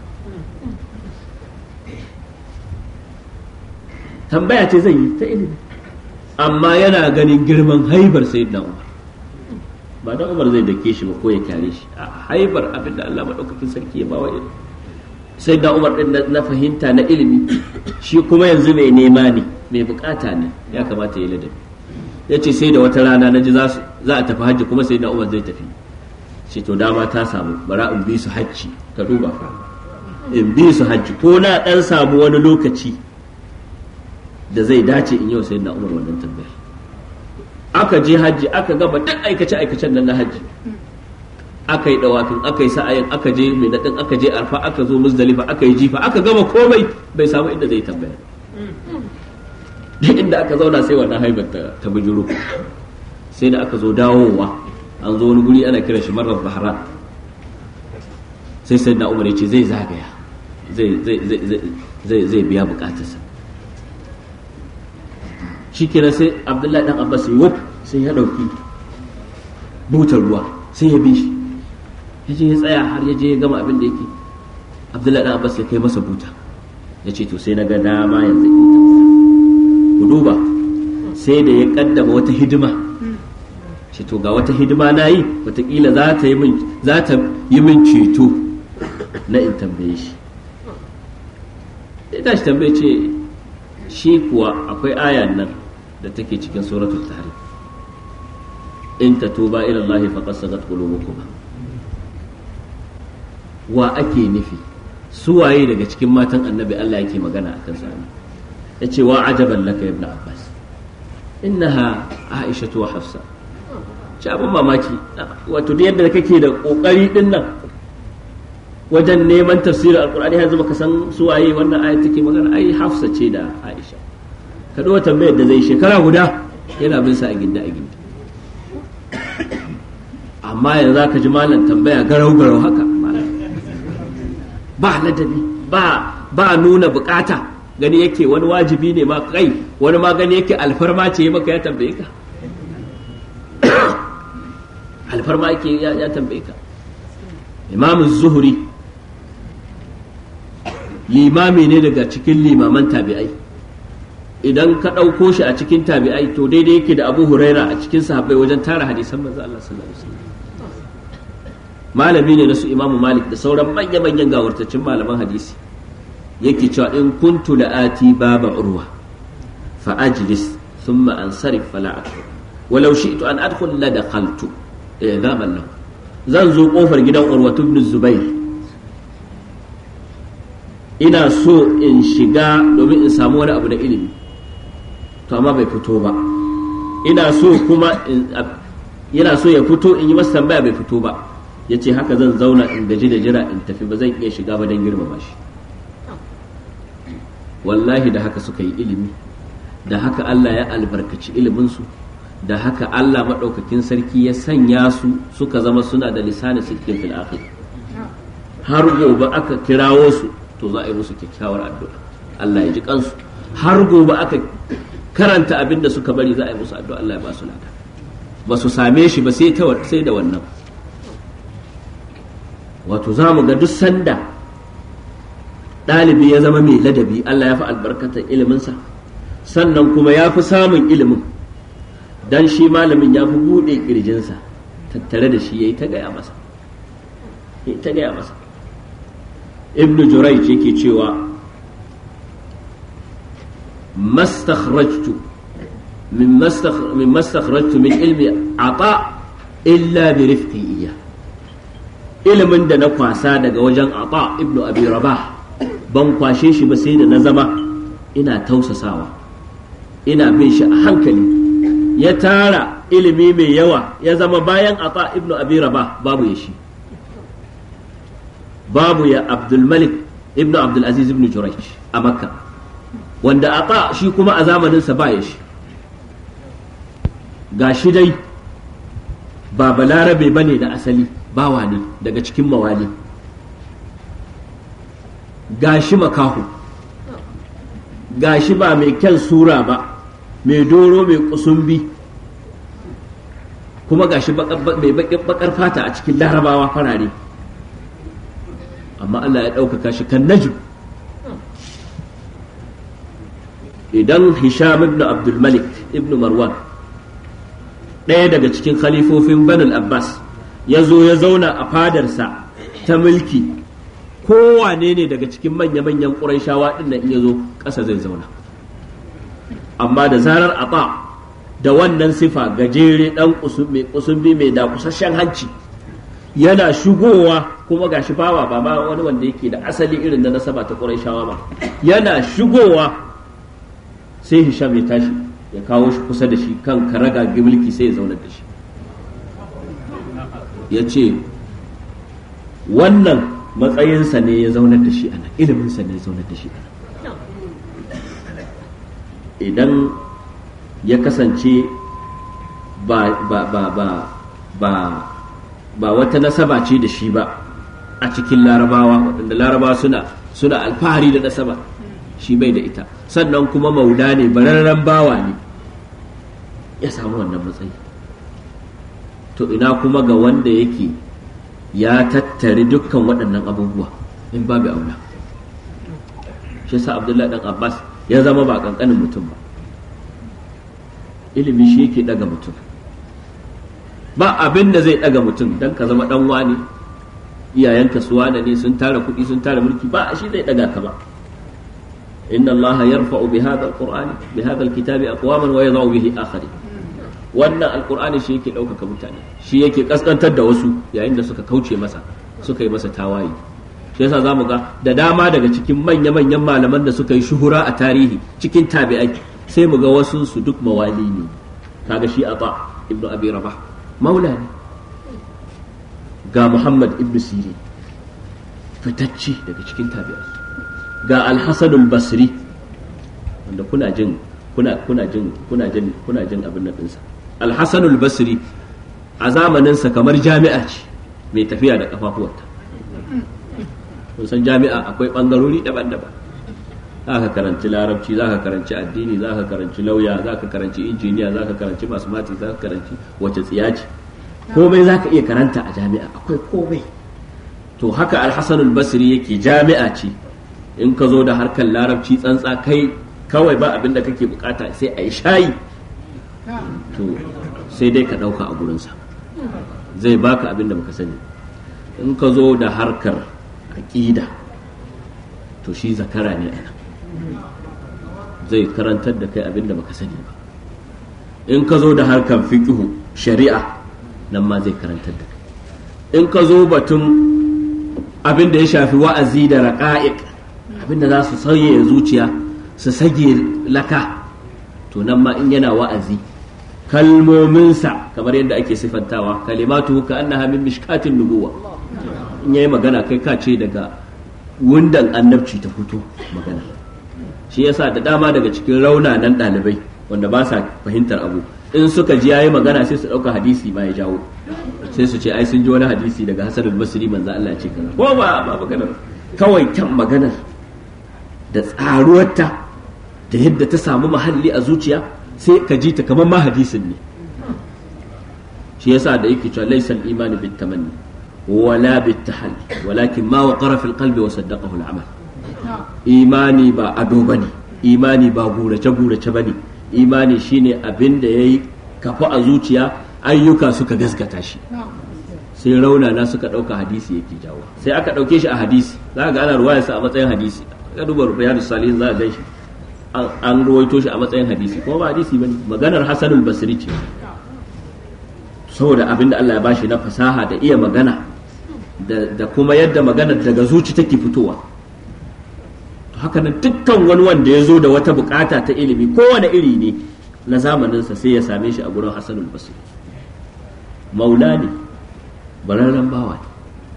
tambaya ce zai yi ta ilimi amma yana ganin girman haibar sayyidina umar ba dan umar zai dake shi ba ko ya kare shi a haibar abin da Allah madaukakin sarki ya bawa ilimi sai da umar din na fahimta na ilimi shi kuma yanzu mai nema ne mai bukata ne ya kamata ya ladabi ya ce sai da wata rana na ji za a tafi hajji kuma sai da umar zai tafi shi to dama ta samu bara in bi su hajji ka duba in bi su hajji ko na dan samu wani lokaci da zai dace in yau sai da umar wannan tambayar aka je hajji aka gaba duk aikace aikacen nan na hajji aka yi dawafin aka yi sa'ayin aka je mai daɗin aka je arfa aka zo muzdalifa aka yi jifa aka gama komai bai samu inda zai tambaya duk inda aka zauna sai wannan haibar ta bujuru sai da aka zo dawowa an zo wani guri ana kiran shi marar bahran sai sai na umar ya ce zai zagaya zai biya bukatarsa shi kenan sai abdullahi dan abbas yi wuf sai ya dauki butar ruwa sai ya bi shi ya je ya tsaya har ya je ya gama abin da yake abdullahi dan abbas ya kai masa buta ya ce to sai na ga dama yanzu ku duba sai da ya kaddama wata hidima ce to ga wata hidima na yi watakila za ta yi min za ta yi min ceto na in tambaye shi ya tashi tambaye ce shi kuwa akwai ayan nan da take cikin suratul tahrim in tatuba ila Allah faqad sagat qulubukum wa ake nufi su waye daga cikin matan annabi Allah yake magana akan su yace wa ajaban laka ibn abbas innaha aisha wa hafsa ci abin mamaki wato da yadda kake da kokari din nan wajen neman tafsirin alkur'ani yanzu baka san su waye wannan ayat take magana ai hafsa ce da aisha ka dawo tambayar da zai shekara guda yana bin sa a ginda a ginda amma yanzu zaka ji malam tambaya garau garau haka ba ladabi ba ba nuna bukata gani yake wani wajibi ne ma kai wani ma gani yake alfarma ce maka ya tambaye ka alfarma yake ya tambaye ka imamu zuhuri limami ne daga cikin limaman tabi'ai idan ka ɗauko shi a cikin tabi'ai to daidai yake da abu huraira a cikin sahabbai wajen tara hadisan manzo Allah sallallahu alaihi wasallam malami ne na su imamu malik da sauran manya-manyan gawartacin malaman hadisi yake cewa in kuntu la'ati baba urwa fa ajlis thumma ansarif fala adkhul walau shi'tu an adkhul la dakhaltu zaman lahu zan zo kofar gidan urwa ibn zubair ina so in shiga domin in samu wani abu da ilimi to amma bai fito ba ina so kuma yana so ya fito in yi masa tambaya bai fito ba ya ce haka zan zauna in gaji da jira in tafi ba zan iya shiga ba don girmama shi wallahi da haka suka yi ilimi da haka Allah ya albarkaci iliminsu da haka Allah maɗaukakin sarki ya sanya su suka zama suna da lisani sittin fil akhir har gobe aka kirawo su to za a yi musu kyakkyawar addu'a Allah ya ji kansu har gobe aka karanta abin da suka bari za a yi musu addu'a Allah ya ba su lada ba su same shi ba sai sai da wannan wato za mu ga duk sanda ɗalibi ya zama mai ladabi Allah ya fi albarkatar iliminsa sannan kuma ya fi samun ilimin dan shi malamin ya fi buɗe ƙirjinsa tattare da shi ya yi ta gaya masa ya ta gaya masa ibn jurayj yake cewa mastakhrajtu min mastakhrajtu min ilmi ata illa bi rifqi iya ilimin da na kwasa daga wajen ata ibn abi rabah ban kwashe shi ba sai da na zama ina tausasawa ina bin shi a hankali ya tara ilimi mai yawa ya zama bayan ata ibnu abi rabah babu ya shi babu ya abdulmalik ibnu abdulaziz ibnu jurayj a makka wanda ata shi kuma a zamaninsa ba ya shi ga shi dai ba balarabe ba ne da asali bawa ne daga cikin mawali ga shi makahu ga shi ba mai kyan sura ba mai doro mai kusumbi kuma gashi mai bakar fata a cikin larabawa farare amma Allah ya ɗaukaka shi kan najib idan hisham ibn abdulmalik ibn marwan ɗaya daga cikin khalifofin banul abbas ya zo ya zauna a fadarsa ta mulki kowane ne daga cikin manya-manyan ƙuraishawa ɗin nan ya zo ƙasa zai zauna amma da zarar ata da wannan sifa gajere dan kusumbi mai da kusasshen hanci yana shigowa kuma gashi bawa ba ma wani wanda yake da asali irin na nasaba ta Qurayshawa ba yana shigowa sai Hisham ya tashi ya kawo shi kusa da shi kan karaga mulki sai ya zauna da shi ya ce wannan matsayinsa ne ya zaunar da shi ana iliminsa ne ya zaunar da shi ana idan ya kasance ba ba ba ba ba ba wata nasaba ce da shi ba a cikin larabawa waɗanda larabawa suna suna alfahari da nasaba shi bai da ita sannan kuma maula ne bararren bawa ne ya samu wannan matsayi to ina kuma ga wanda yake ya tattare dukkan waɗannan abubuwa in babu aula shi sa abdullahi dan abbas ya zama ba kankanin mutum ba ilimi shi yake daga mutum ba abin da zai daga mutum dan ka zama dan wani iyayenka su wane ne sun tara kuɗi sun tara mulki ba shi zai daga ka ba inna allaha yarfa'u bi hadha alqur'ani bi hadha alkitabi aqwaman wa yadh'u bihi akharin wannan alqur'ani shi yake ɗaukaka mutane shi yake kaskantar da wasu yayin da suka kauce masa suka yi masa tawaye shi yasa zamu ga da dama daga cikin manya-manyan malaman da suka yi shuhura a tarihi cikin tabi'ai sai mu ga wasu su duk mawali ne kaga shi ata ibnu abi rabah maula ne ga muhammad ibnu sirin fitacce daga cikin tabi'ai ga al-hasan al-basri wanda kuna jin kuna kuna jin kuna jin kuna jin abin nan dinsa al-hasan al-basri a zamaninsa kamar jami'a ce mai tafiya da kafafuwanta kun san jami'a akwai bangarori daban-daban za ka karanci larabci za ka karanci addini za ka karanci lauya za ka karanci injiniya za ka karanci mathematics za ka karanci wace tsiya ce komai za ka iya karanta a jami'a akwai komai to haka alhassan basri yake jami'a ce in ka zo da harkar larabci tsantsa kai kawai ba abin da kake bukata sai a yi shayi to sai dai ka ɗauka a gurinsa zai baka abin da baka sani in ka zo da harkar aƙida to shi zakara ne ana zai karantar da kai abin da baka sani ba in ka zo da harkar fiƙihu shari'a nan ma zai karantar da kai in ka zo batun abin da ya shafi wa'azi da raƙa'iq abin da za su sauye zuciya su sage laka to nan ma in yana wa'azi kalmominsa kamar yadda ake sifantawa kalimatu ka annaha min mishkatin nubuwa in yayi magana kai ka ce daga wundan annabci ta fito magana shi yasa da dama daga cikin raunanan ɗalibai wanda ba sa fahimtar abu in suka ji yayi magana sai su ɗauka hadisi ma ya jawo sai su ce ai sun ji wani hadisi daga Hassan al-Basri manzo Allah ya ce kaza ko ba ba magana kawai kyan maganar da tsaruwarta da yadda ta samu mahalli a zuciya sai ka ji ta kamar ma hadisin ne shi yasa da yake cewa laysa al-imanu bit tamanni wala bit tahalli walakin ma waqara fil qalbi wa saddaqahu al-amal imani ba ado bane imani ba gurace gurace bane imani shine abin da yayi kafa a zuciya ayyuka suka gaskata shi sai raunana suka ɗauka hadisi yake jawo sai aka ɗauke shi a hadisi za ga ana ruwayarsa a matsayin hadisi ka duba riyadus salihin za a gan shi an ruwaito shi a matsayin hadisi kuma ba hadisi bane maganar hasanul basri ce saboda abin da Allah ya bashi na fasaha da iya magana da kuma yadda maganar daga zuci take fitowa haka nan dukkan wani wanda ya zo da wata bukata ta ilimi kowane iri ne na zamaninsa sai ya same shi a gurin hasanul basri maula ne bararren bawa ne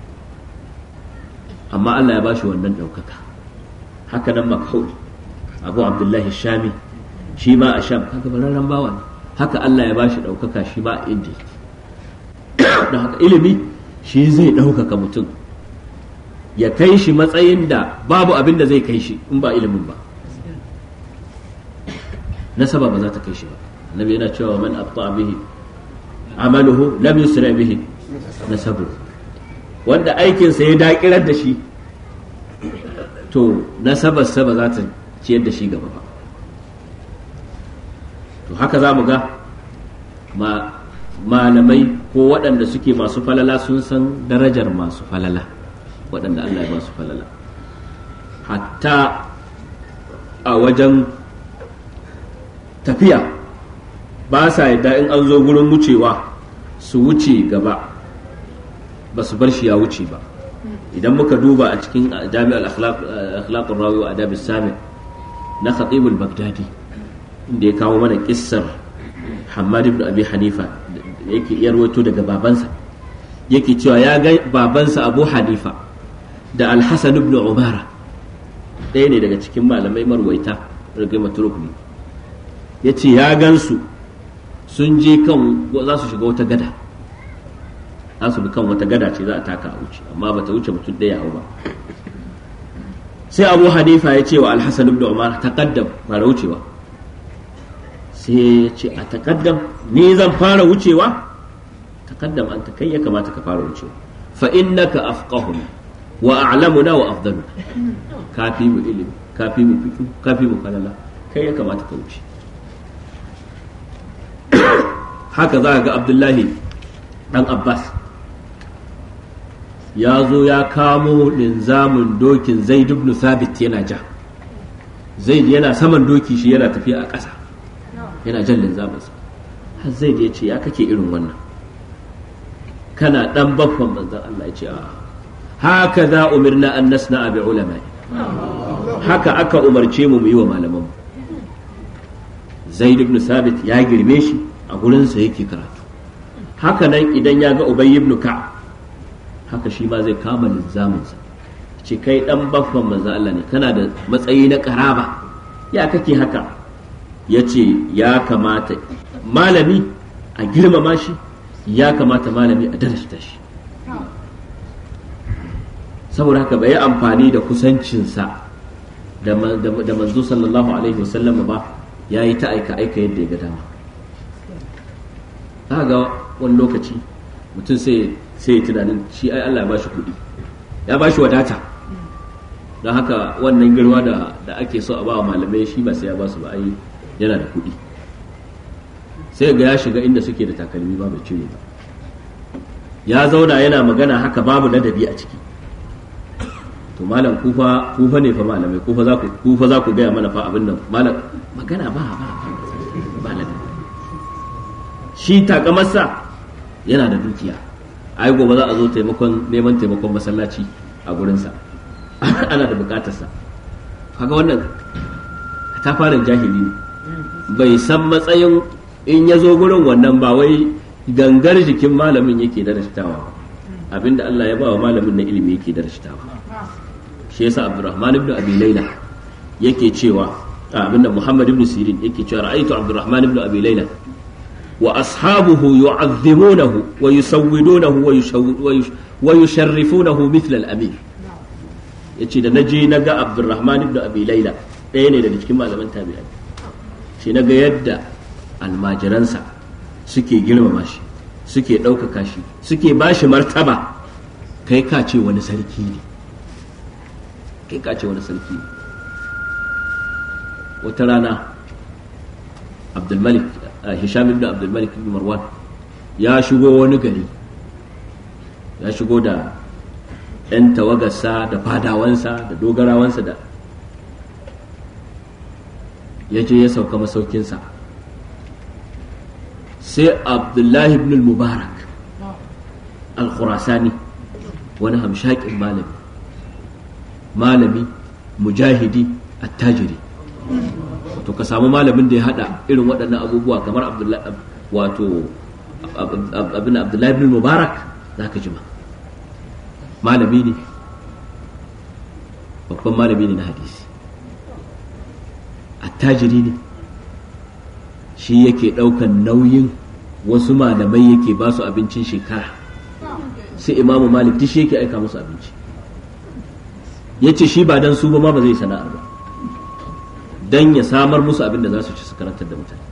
amma Allah ya bashi wannan ɗaukaka haka nan makhul abu abdullahi shami shi ma a sham kaga bararren bawa ne haka Allah ya bashi ɗaukaka shi ma a indiya da haka ilimi shi zai ɗaukaka mutum ya kai shi matsayin da babu abin da zai kai shi in ba ilimin ba nasaba ba za ta kai shi ba annabi yana cewa man abta bihi amaluhu lam yusra bihi nasabu wanda aikinsa ya dakirar da shi to nasabarsa ba za ta ciyar da shi gaba ba to haka za mu ga malamai ko waɗanda suke masu falala sun san darajar masu falala waɗanda Allah ya ba su falala hatta a wajen tafiya ba sa yadda in an zo gurin wucewa su wuce gaba ba su bar shi ya wuce ba idan muka duba a cikin jami'ar akhlaqur rawi wa adab sami na khatib al-baghdadi inda ya kawo mana kissar Hammad ibn Abi Hanifa yake iya rawaito daga babansa yake cewa ya ga babansa Abu Hanifa da Al-Hasan ibn Umara ɗaya ne daga cikin malamai marwaita daga matruk ne yace ya gansu sun je kan za su shiga wata gada za su bi kan wata gada ce za a taka a wuce amma bata wuce mutum ɗaya ba sai abu hanifa ya ce wa alhassan ibn umar taqaddam fara wucewa sai ya ce a taqaddam ni zan fara wucewa taqaddam anta kai ya kamata ka fara wucewa fa innaka afqahu wa a'lamuna wa afdalu kafi mu ilimi kafi mu fiqh kafi mu falala kai ya kamata ka wuce haka za ga abdullahi dan abbas ya zo ya kamo linzamin dokin zaid ibn thabit yana ja zaid yana saman doki shi yana tafiya a ƙasa yana jan linzaminsa har zaid ya ce ya kake irin wannan kana dan baffan manzon Allah ya ce a haka za umirna an nasna bi ulama haka aka umarce mu mu yi wa malaman zaid ibn sabit ya girme shi a gurinsa yake karatu haka nan idan ya ga ubay ibn ka haka shi ma zai kama linzaminsa ce kai dan baffan manzo Allah ne kana da matsayi na karaba ya kake haka ya ce ya kamata malami a girmama shi ya kamata malami a darasta shi saboda haka bai yi amfani da kusancinsa da manzo sallallahu alaihi wasallam ba ya yi ta aika aika yadda ya ga dama ga wani lokaci mutum sai sai tunanin shi ai Allah ya bashi kuɗi ya bashi wadata don haka wannan girma da da ake so a ba malamai shi ba sai ya basu ba ai yana da kuɗi sai ga ya shiga inda suke da takalmi ba bai cire ba ya zauna yana magana haka babu ladabi a ciki to malam kufa kufa ne fa malamai kufa za ku kufa za ku gaya mana fa abin nan malam magana ba ba ba ladabi shi takamarsa yana da dukiya ai gobe za a zo taimakon neman taimakon masallaci a gurinsa ana da bukatarsa kaga wannan ta fara jahili ne bai san matsayin in ya zo gurin wannan ba wai gangar jikin malamin yake darashtawa abinda Allah ya ba wa malamin na ilimi yake darashtawa shi yasa Abdurrahman ibn Abi Layla yake cewa abinda Muhammad ibn Sirin yake cewa ra'aytu Abdurrahman ibn Abi Layla wa ashabuhu yu'azzimunahu wa yusawwidunahu wa yusharrifunahu mithla al-amir yace da naje naga Abdurrahman ibn Abi Layla ɗaya ne daga cikin malaman tabi'ai shi naga yadda almajiransa suke girmama shi suke ɗaukaka shi suke ba shi martaba kai ka ce wani sarki ne kai ka ce wani sarki ne wata rana abdulmalik hisham ibn abdulmalik ibn marwan ya shigo wani gari ya shigo da 'yan tawagarsa da fadawansa da dogarawansa da ya je ya sauka masaukinsa sai abdullahi ibn mubarak al-khurasani wani hamshakin malami malami mujahidi attajiri to ka samu malamin da ya hada irin waɗannan abubuwa kamar wato abin abdullahi ibn mubarak za ka jima malami ne babban malami ne na hadisi attajiri ne shi yake ɗaukan nauyin wasu malamai yake ba su abincin shekara sai imamu malik duk shi yake aika musu abinci ya ce shi ba dan su ba ma ba zai sana'ar ba dan ya samar musu abin da za su ci su karantar da mutane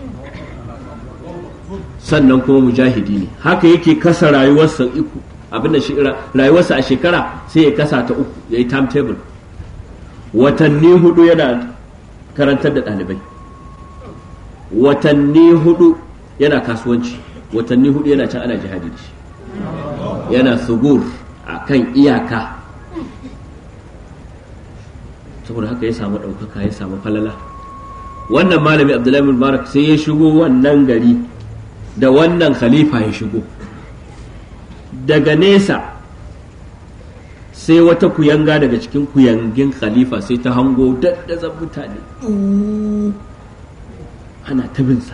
sannan kuma mujahidi ne haka yake kasa rayuwarsa uku abin da rayuwarsa a shekara sai ya kasa ta uku ya yi timetable watanni hudu yana karantar da ɗalibai watanni hudu yana kasuwanci watanni hudu yana can ana jihadi da shi yana sugur a kan iyaka saboda haka ya samu ɗaukaka ya samu falala wannan malami abdullahi mubarak sai ya shigo wannan gari da wannan khalifa ya shigo daga nesa sai wata kuyanga daga cikin kuyangin khalifa sai ta hango daddazan mutane ana tabinsa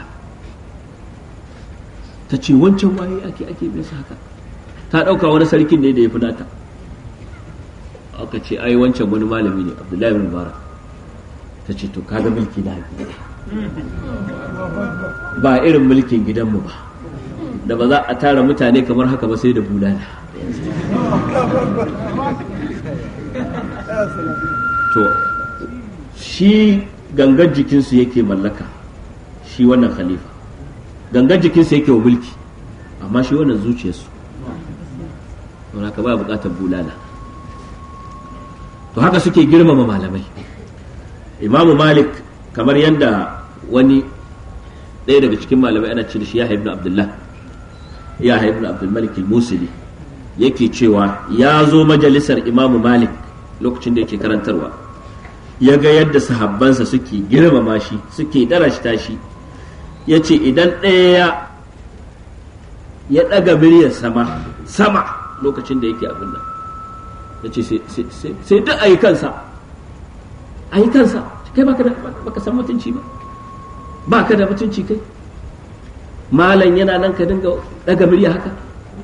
ta ce wancan waye ake ake bin haka ta ɗauka wani sarkin ne da ya fi nata aka ce ai wancan wani malami ne abdullahi bin mubarak ta ce to kaga mulki na ba irin mulkin gidanmu ba da ba za a tara mutane kamar haka ba sai da bulala to shi gangan jikinsu yake mallaka shi wannan khalifa gangan jikinsu yake wa mulki amma shi wannan zuciyarsu don haka ba bukatar bulala to haka suke girmama malamai imamu malik kamar yadda wani ɗaya daga cikin malamai ana ce da shi yahya ibn abdullah yahya ibn abdulmalik al-musili yake cewa ya zo majalisar imamu malik lokacin da yake karantarwa ya ga yadda sahabbansa suke girmama shi suke darashta shi ya ce idan ɗaya ya ɗaga miryar sama sama lokacin da yake abin nan ya ce sai duk a yi kansa a yi kansa kai baka san mutunci ba baka da mutunci kai malam yana nan ka dinga ɗaga murya haka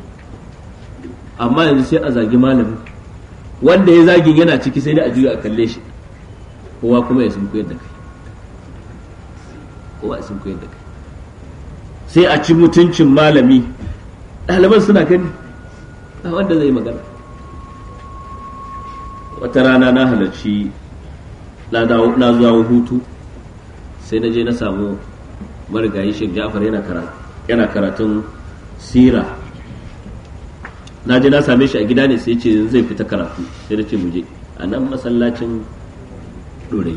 amma yanzu sai a zagi malami wanda ya zagin yana ciki sai dai a juya a kalle shi kowa kuma ya sunku yadda kai kowa ya sunku yadda kai sai a ci mutuncin malami ɗaliban suna gani a wanda zai magana wata rana na halarci na zuwa hutu sai na je na samu marigayi shek ja'far yana karatun sira na je na same shi a gida ne sai ce zai fita karatu sai na ce mu je a nan masallacin ɗorayi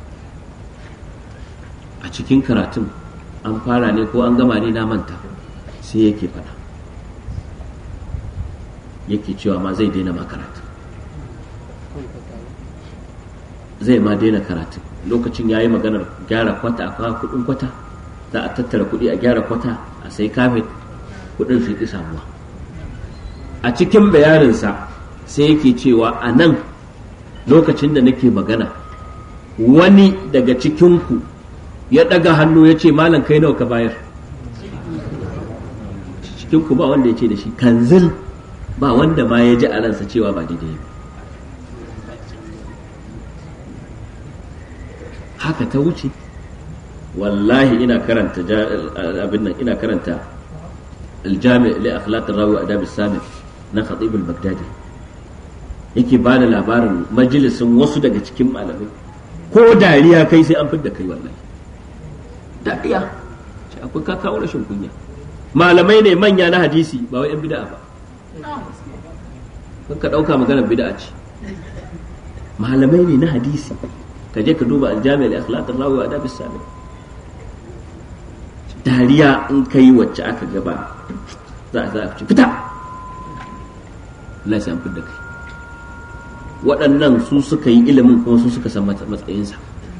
a cikin karatun an fara ne ko an gama ne na manta sai yake faɗa yake cewa ma zai daina ma karatu zai ma daina karatu lokacin ya yi maganar gyara kwata a kawo kudin kwata za a tattara kudi a gyara kwata a sai kafet kudin su ki samuwa a cikin bayaninsa sai yake cewa a nan lokacin da nake magana wani daga cikinku ya ɗaga hannu ya ce malam kai nawa ka bayar cikinku ba wanda ya ce da shi kanzil ba wanda ma ya ji a ransa cewa ba daidai ba haka ta wuce wallahi ina karanta abin nan ina karanta aljami li akhlaq rawi adab sami na khatib al-baghdadi yake ba da labarin majalisin wasu daga cikin malamai ko dariya kai sai an fidda kai wallahi dariya ce akwai ka kawo rashin kunya malamai ne manya na hadisi ba wai yan bid'a ba kan ka dauka maganar bid'a ce malamai ne na hadisi ka je ka duba aljami da akhlaq rawi wa adab sami dariya in kai wacce aka gaba za a za a ci fita Allah ya fidda kai waɗannan su suka yi ilimin kuma su suka san matsayinsa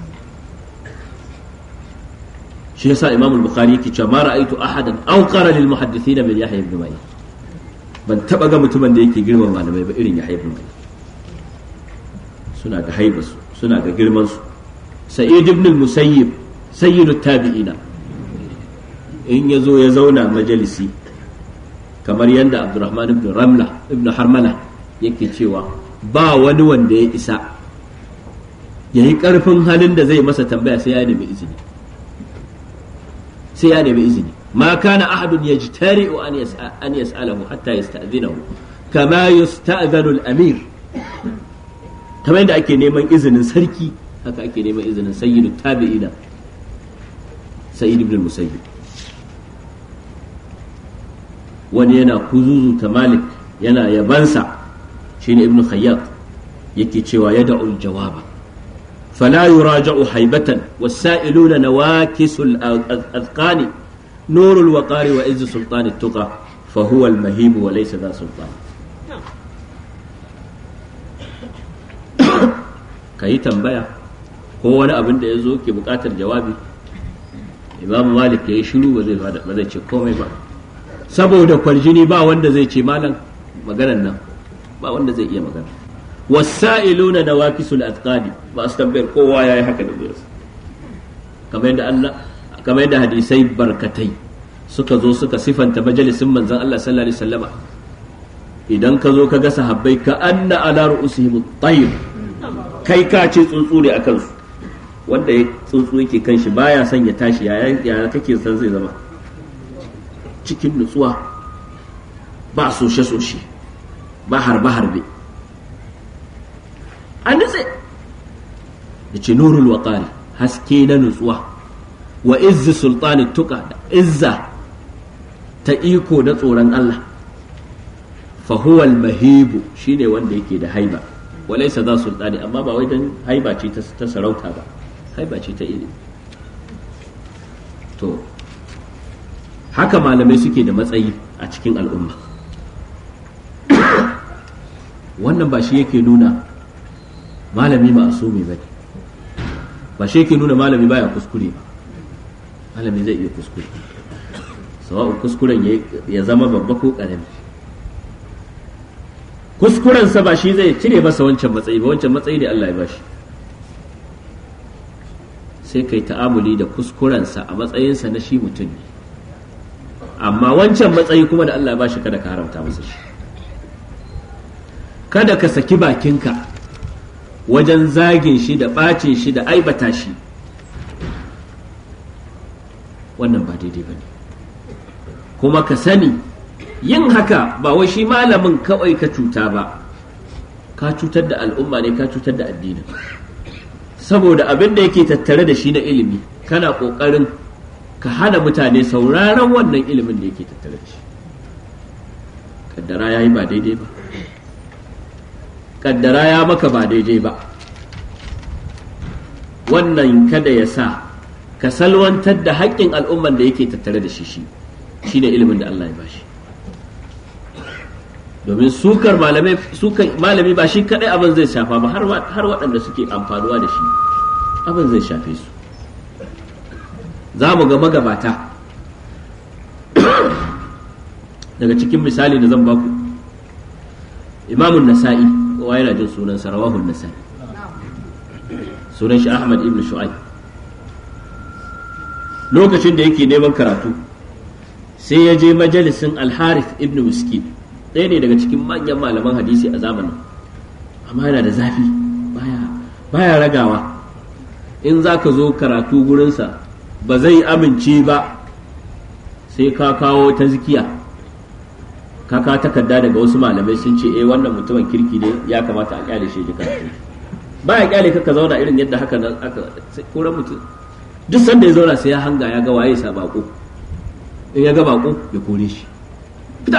shi yasa imam al-bukhari yake cewa ma ra'aytu ahadan aw qara lil muhaddithina min yahya ibn ma'in ban taba ga mutumin da yake girman malamai ba irin yahya ibn ma'in suna da haibarsu suna da girman su sa'id ibn al-musayyib sayyidu tabi'ina in ya zo ya zauna majalisi kamar yadda abdurrahman ibn ramla ibn harmala yake cewa ba wani wanda ya isa ya yi ƙarfin halin da zai masa tambaya sai ya nemi izini sai ya nemi izini ma kana ahadun yajtari'u an an yas'alahu hatta yasta'dhinahu kama yusta'dhanu al-amir kamar yadda ake neman izinin sarki haka ake neman izinin sayyidu tabi'ina sayyid ibn musayyib wani yana kuzuzu ta malik yana yabansa shine ibn khayyat yake cewa ya da'ul jawaba fala yuraja'u haibatan wasa'iluna nawakisul azqani nurul waqari wa izz sultani tuqa fa huwa al mahib wa laysa dha sultan kayi tambaya ko wani abin da ya zo ke bukatar jawabi imam malik ya yi shiru ba zai ce komai ba saboda kwaljini ba wanda zai ce malam maganan nan ba wanda zai iya magana wasa'iluna da wakisul atqadi ba su tambayar kowa yayi haka da biyar kamar yadda Allah kamar yadda hadisai barkatai suka zo suka sifanta majalisin manzon Allah sallallahu alaihi wasallama idan ka zo ka ga sahabbai ka anna ala ru'usihim at-tayr kai ka ce tsuntsu ne akan su wanda ya tsuntsu yake kan shi baya son ya tashi yaya kake san zai zama cikin nutsuwa ba soshe-soshe ba harbe-harbe an nutse da ce nurul waƙari haske na nutsuwa wa izzi sultani tuka da izza ta iko da tsoron Allah fahuwal mahibu shine wanda yake da haiba walaisa za sultani amma ba wai don haiba ce ta sarauta ba haiba ce ta ilimi to haka malamai suke da matsayi a cikin al'umma wannan ba shi yake nuna malami ma'asumi ba ne ba shi ke nuna malami baya kuskure ba malami zai iya kuskure sawa'u kuskuren ya zama babba ko ƙarami kuskurensa ba shi zai cire masa wancan matsayi ba wancan matsayi ne Allah ya bashi sai kai ta'amuli da kuskurensa a matsayinsa na shi mutum ne amma wancan matsayi kuma da Allah ya bashi kada ka haramta masa shi kada ka saki bakinka wajen zagin shi da ɓacin shi da aibata shi wannan ba daidai ba ne kuma ka sani yin haka ba wai shi malamin kawai ka cuta ba ka cutar da al'umma ne ka cutar da addini saboda abin da yake tattare da shi na ilimi kana ƙoƙarin ka hana mutane sauraron wannan ilimin da yake tattare da shi kaddara ya yi ba daidai ba kaddara ya maka ba daidai ba wannan kada ya sa ka salwantar da haƙƙin al'umman da yake tattare da shi shi shine ilimin da Allah ya bashi domin sukar malamai sukar malami ba shi kadai abin zai shafa ba har har waɗanda suke amfanuwa da shi abin zai shafe su za mu ga magabata daga cikin misali da zan baku imamun nasa'i kowa yana jin sunan sarawahun nasa'i sunan shi ahmad ibn shu'aib lokacin da yake neman karatu sai ya je majalisin alharith ibn miskin ɗaya ne daga cikin manyan malaman hadisi a zamanin amma yana da zafi baya baya ragawa in za ka zo karatu gurinsa ba zai amince ba sai ka kawo ta zikiya ka ka takarda daga wasu malamai sun ce eh wannan mutumin kirki ne ya kamata a kyale shi ji karatu ba ya kyale ka zauna irin yadda haka nan aka koran mutum duk sanda ya zauna sai ya hanga ya ga waye sa bako in ya ga bako ya kore shi fita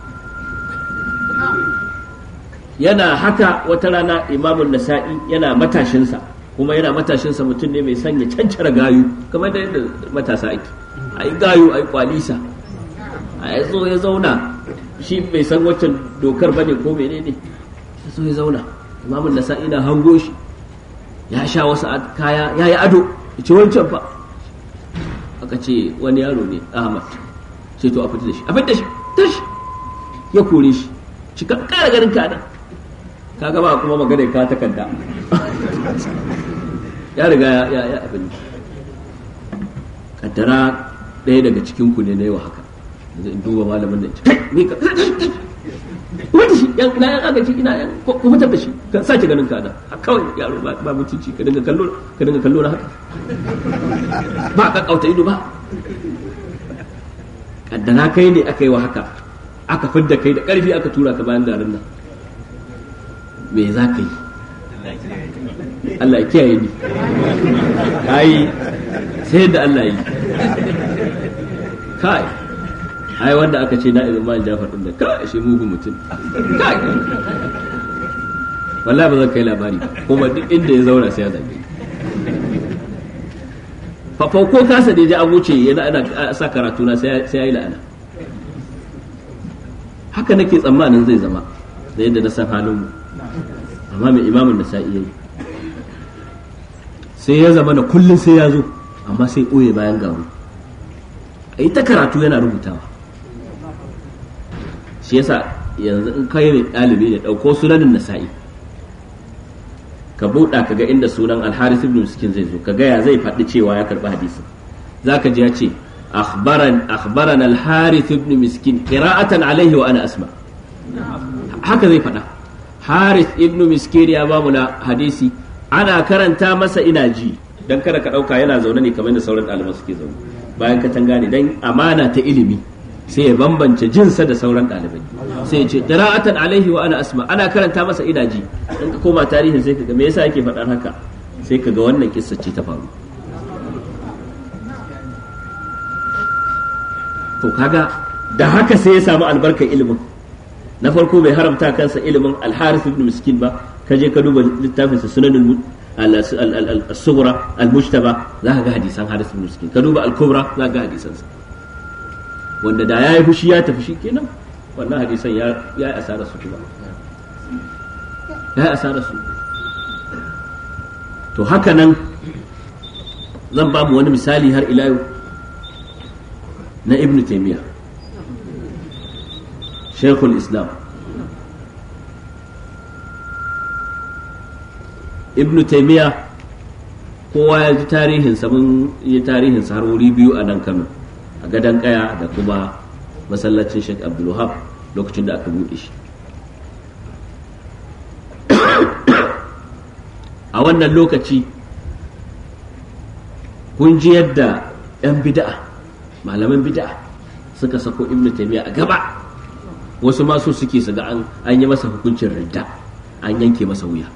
yana haka wata rana imamun nasa'i yana matashinsa kuma yana matashinsa mutum ne mai sanya cancara gayu kamar da yadda matasa ake a yi gayu a yi kwalisa a ya zo ya zauna shi bai san waccan dokar bane ko menene ya zo ya zauna imamun nasa'i na hango shi ya sha wasu kaya ya yi ado ya ce wancan fa aka ce wani yaro ne ahmad sai to a fita da shi a fita da shi tashi ya kore shi shi ka kara ganin ka nan ka gaba kuma magana ka takarda ya riga ya ya abin kaddara ɗaya daga cikin ku ne na yau haka yanzu in duba malamin nan kai ni ka wanda shi yan ina yan agaci ina yan ko fitar da shi ka sace ganin ka nan kawai yaro ba ba mutunci ka dinga kallo ka dinga kallo na haka ba ka kauta ido ba kaddara kai ne aka yi wa haka aka fidda kai da karfi aka tura ka bayan garin nan me za ka yi Allah ya kiyaye ni kai sai da Allah yi kai ai wanda aka ce na ibn Malik Jafar din da kai shi mugun mutum kai wallahi ba zan kai labari ba kuma duk inda ya zauna sai ya zage fafau ko kasa da ya an wuce yana ana sa karatu na sai ya yi la'ana haka nake tsammanin zai zama da yadda na san halin mu amma mai imamun da sa'i yayi sai ya zama da kullum sai ya zo amma sai ɓoye bayan garu a yi ta karatu yana rubutawa shi yasa yanzu in kai ne ɗalibi ne ɗauko sunanin nasa'i ka buɗa ka ga inda sunan alharis ibn miskin zai zo ka gaya zai faɗi cewa ya karɓi hadisin zaka ji ya ce akhbarana alharis ibn miskin qira'atan alaihi wa ana asma haka zai faɗa haris ibn miskin ya bamu na hadisi ana karanta masa ina ji dan kada ka ɗauka yana zaune ne kamar da sauran ɗaliban suke zaune bayan katanga ne dan amana ta ilimi sai ya bambance jinsa da sauran ɗalibai sai ya ce qira'atan alaihi wa ana asma ana karanta masa ina ji in ka koma tarihin sai kaga me yasa yake faɗar haka sai kaga wannan kissa ce ta faru to kaga da haka sai ya samu albarkar ilimin na farko bai haramta kansa ilimin al-harith ibn miskin ba ka je ka duba littafinsa sunanul al-sughra al-mujtaba za ka ga hadisan harith ibn miskin ka duba al-kubra za ka ga hadisansa wanda da ya yi fushi ya tafi shi kenan wannan hadisan ya yi asarar su kuma ya yi asarar su to haka nan zan ba mu wani misali har ila yau na ibn taymiya shaykhul islam ibn taymiya kowa ya ji tarihinsa mun yi tarihinsa har wuri biyu a nan kano a gadon kaya da kuma masallacin sheikh abdulwahab lokacin da aka buɗe shi a wannan lokaci kun ji yadda 'yan bida'a malaman bida'a suka sako ibn taymiya a gaba wasu masu suke su ga an yi masa hukuncin ridda an yanke masa wuya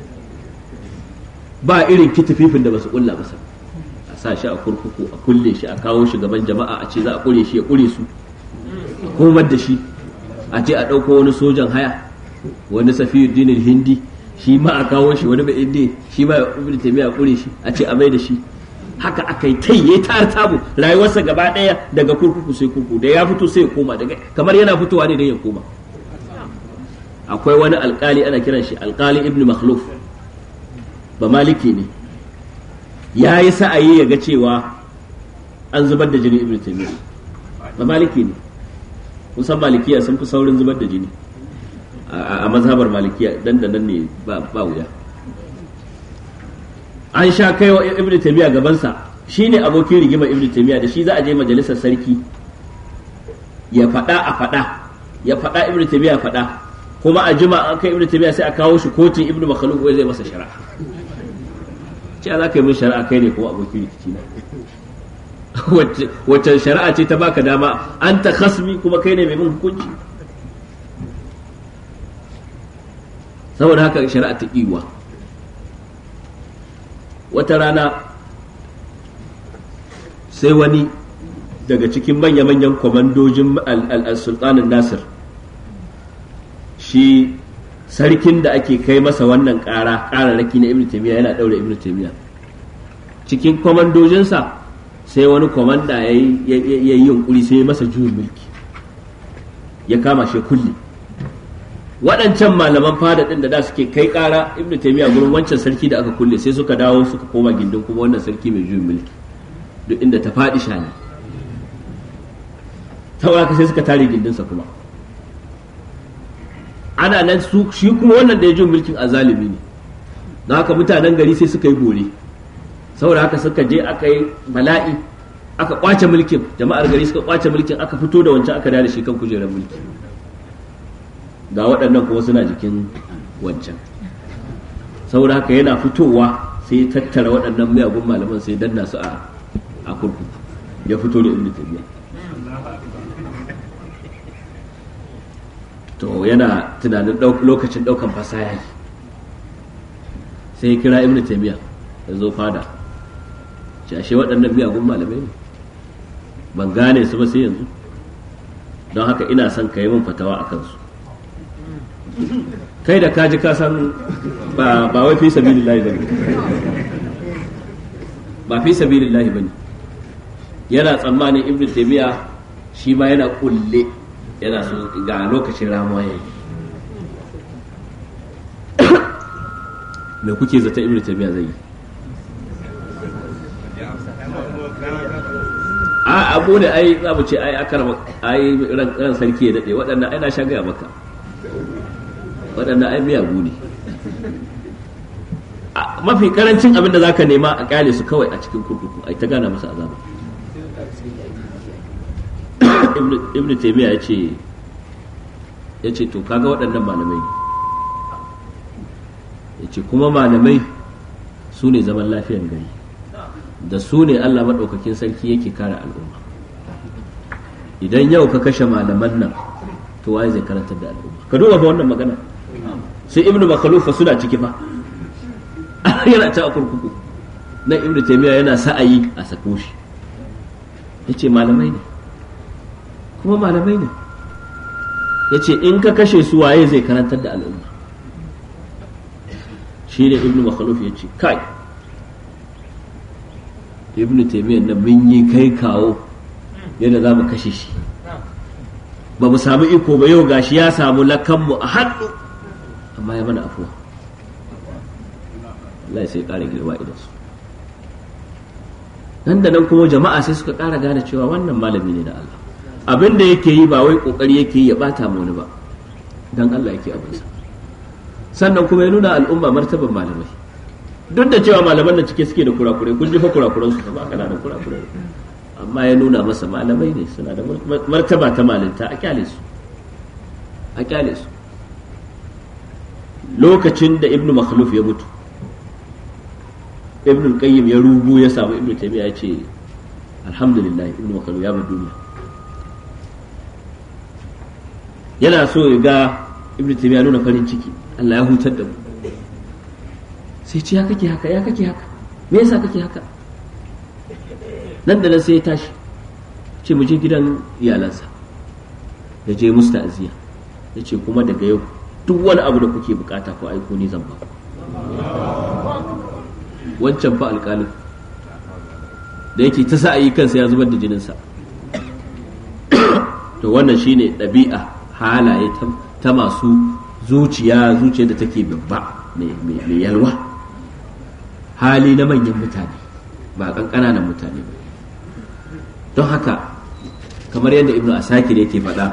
ba irin kitififin da basu kulla masa a sa shi a kurkuku a kulle shi a kawo shi gaban jama'a a ce za a kure shi ya kure su a komar da shi a ce a ɗauko wani sojan haya wani safiyuddin hindi shi ma a kawo shi wani bai indi shi ma ibn taymiya a kure shi a ce a mai da shi haka aka yi kai ya tar tabu rayuwarsa gaba ɗaya daga kurkuku sai kurkuku da ya fito sai ya koma daga kamar yana fitowa ne dan ya koma akwai wani alkali ana kiran shi alkali ibn makhluf ba maliki ne ya yi sa'ayi ya ga cewa an zubar da jini ibn taymiya ba maliki ne kusan malikiya sun fi saurin zubar da jini a mazhabar malikiya dan da nan ne ba wuya an sha kai wa ibn taymiya gabansa shine abokin rigima ibn taymiya da shi za a je majalisar sarki ya faɗa a faɗa ya faɗa ibn taymiya faɗa kuma a jima an kai ibn taymiya sai a kawo shi kotun ibn makhluf wai zai masa shari'a ce za ka yi min shari'a kai ne kuma abokin rikici na wacce shari'a ce ta baka dama an ta khasmi kuma kai ne mai min hukunci saboda haka shari'a ta kiwa wata rana sai wani daga cikin manya-manyan kwamandojin al-sultanin nasir shi sarkin da ake kai masa wannan ƙara ƙararraki na ibn taymiya yana ɗaure ibn taymiya cikin kwamandojinsa sai wani kwamanda ya yi yunkuri sai ya masa juyin mulki ya kama shi kulli waɗancan malaman fada ɗin da da suke kai ƙara ibn taymiya gurin wancan sarki da aka kulle sai suka dawo suka koma gindin kuma wannan sarki mai juyin mulki duk inda ta faɗi shani saboda sai suka tare gindinsa kuma ana nan su shi kuma wannan da ya juyin mulkin azalimi ne don haka mutanen gari sai suka yi bore saboda haka suka je aka yi bala'i aka kwace mulkin jama'ar gari suka kwace mulkin aka fito da wancan aka da shi kan kujerar mulki ga waɗannan kuma suna jikin wancan saboda haka yana fitowa sai tattara waɗannan miyagun malaman sai danna su a kurkuku ya fito da ibnu tabiya to yana tunanin lokacin ɗaukan fasaha sai ya kira ibnu tabiya ya zo fada ashe waɗannan miyagun malamai ne ban gane su ba sai yanzu don haka ina son ka yi min fatawa a kansu kai da kaji ka san ba wai fi sabilillahi bane ba fi sabilillahi bane yana tsammanin ibnu taymiya shi ma yana kulle yana so ga lokacin ramuwa yayi me kuke zata ibnu taymiya zai yi a abu ne ai za mu ce ai akar ai ran sarki ya dade waɗannan ai na sha gaya maka waɗannan ai miyagu ne mafi karancin abin da za ka nema a kyale su kawai a cikin kurkuku ai ta gana masa azaba ibn taymiya ya ce ya ce to kaga waɗannan malamai ya ce kuma malamai su ne zaman lafiyar gari da su ne Allah maɗaukakin sarki yake kare al'umma idan yau ka kashe malaman nan to waye zai karantar da al'umma ka duba fa wannan magana sai ibnu makhlufa suna ciki fa yana ta a kurkuku na ibnu taymiya yana sa'ayi a sako shi yace malamai ne kuma malamai ne yace in ka kashe su waye zai karantar da al'umma shi ne ibnu makhluf yace kai ibnu taymiyyah na mun yi kai kawo yadda za mu kashe shi ba mu samu iko ba yau gashi ya samu lakanmu a hannu amma ya mana afuwa Allah sai ƙara girma idan su nan da nan kuma jama'a sai suka ƙara gane cewa wannan malami ne na Allah abin da yake yi ba wai kokari yake yi ya bata mu wani ba dan Allah yake abinsa sannan kuma ya nuna al'umma martaban malamai duk da cewa malaman da cike suke da kurakurai kun ji fa kurakuran su ba kana da kurakurai amma ya nuna masa malamai ne suna da martaba ta malinta a kyale su a kyale su lokacin da ibnu makhluf ya mutu ibnu qayyim ya rubu ya samu ibnu taymiya ya ce alhamdulillah ibnu makhluf ya bar duniya yana so ya ga ibnu taymiya nuna farin ciki Allah ya hutar da mu sai ce ya kake haka ya kake haka me yasa kake haka nan da nan sai ya tashi ce mu je gidan iyalansa ya je musu ta'aziyya ya ce kuma daga yau duk wani abu da kuke bukata ko aiko ni zan ba wancan fa alƙalin da yake ta sa yi kansa ya zubar da jininsa to wannan shine ɗabi'a halaye ta masu zuciya zuciya da take babba mai yalwa hali na manyan mutane ba ƙanƙananan mutane ba don haka kamar yadda ibnu asakir yake faɗa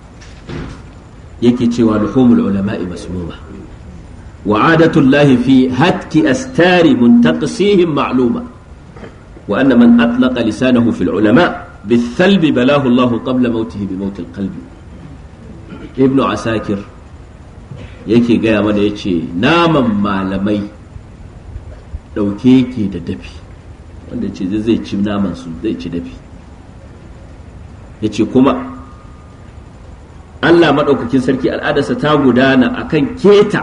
yake cewa luhumul ulama'i masmuma wa adatullahi fi hatki astari muntaqisihim ma'luma wa anna man atlaqa lisanahu fil ulama بالثلب بلاه الله قبل موته بموت القلب ابن عساكر yake gaya mana ya ce naman malamai ɗauke ke da dafi wanda ce zai ci naman su zai ci dafi ya ce kuma Allah maɗaukakin sarki al'adarsa ta gudana akan keta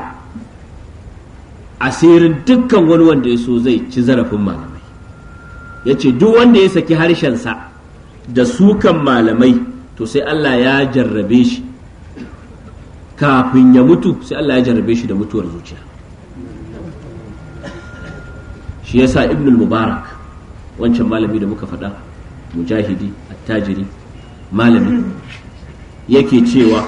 asirin dukkan wani wanda ya so zai ci zarafin malamai ya ce duk wanda ya saki harshensa da sukan malamai to sai Allah ya jarrabe shi kafin ya mutu sai Allah ya jarrabe shi da mutuwar zuciya shi yasa ibn mubarak wancan malami da muka faɗa mujahidi attajiri malami yake cewa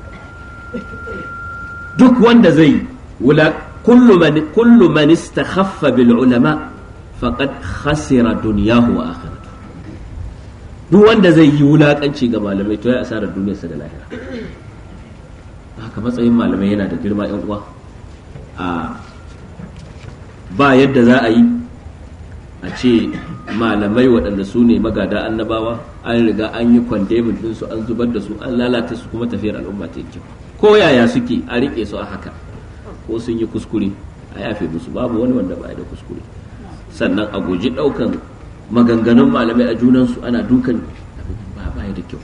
duk wanda zai wula kullu man istakhaffa bil ulama faqad khasira dunyahu wa akhiratuhu duk wanda zai yi wulakanci ga malamai to ya asara duniyarsa da lahira haka matsayin malamai yana da girma yan uwa a ba yadda za a yi a ce malamai waɗanda su ne magada annabawa an riga an yi kwandemin ɗinsu an zubar da su an lalata su kuma tafiyar al'umma ta kyau ko yaya suke a riƙe su a haka ko sun yi kuskure a yafe musu babu wani wanda ba da kuskure sannan a guji ɗaukan maganganun malamai a junansu ana dukan ba ba da kyau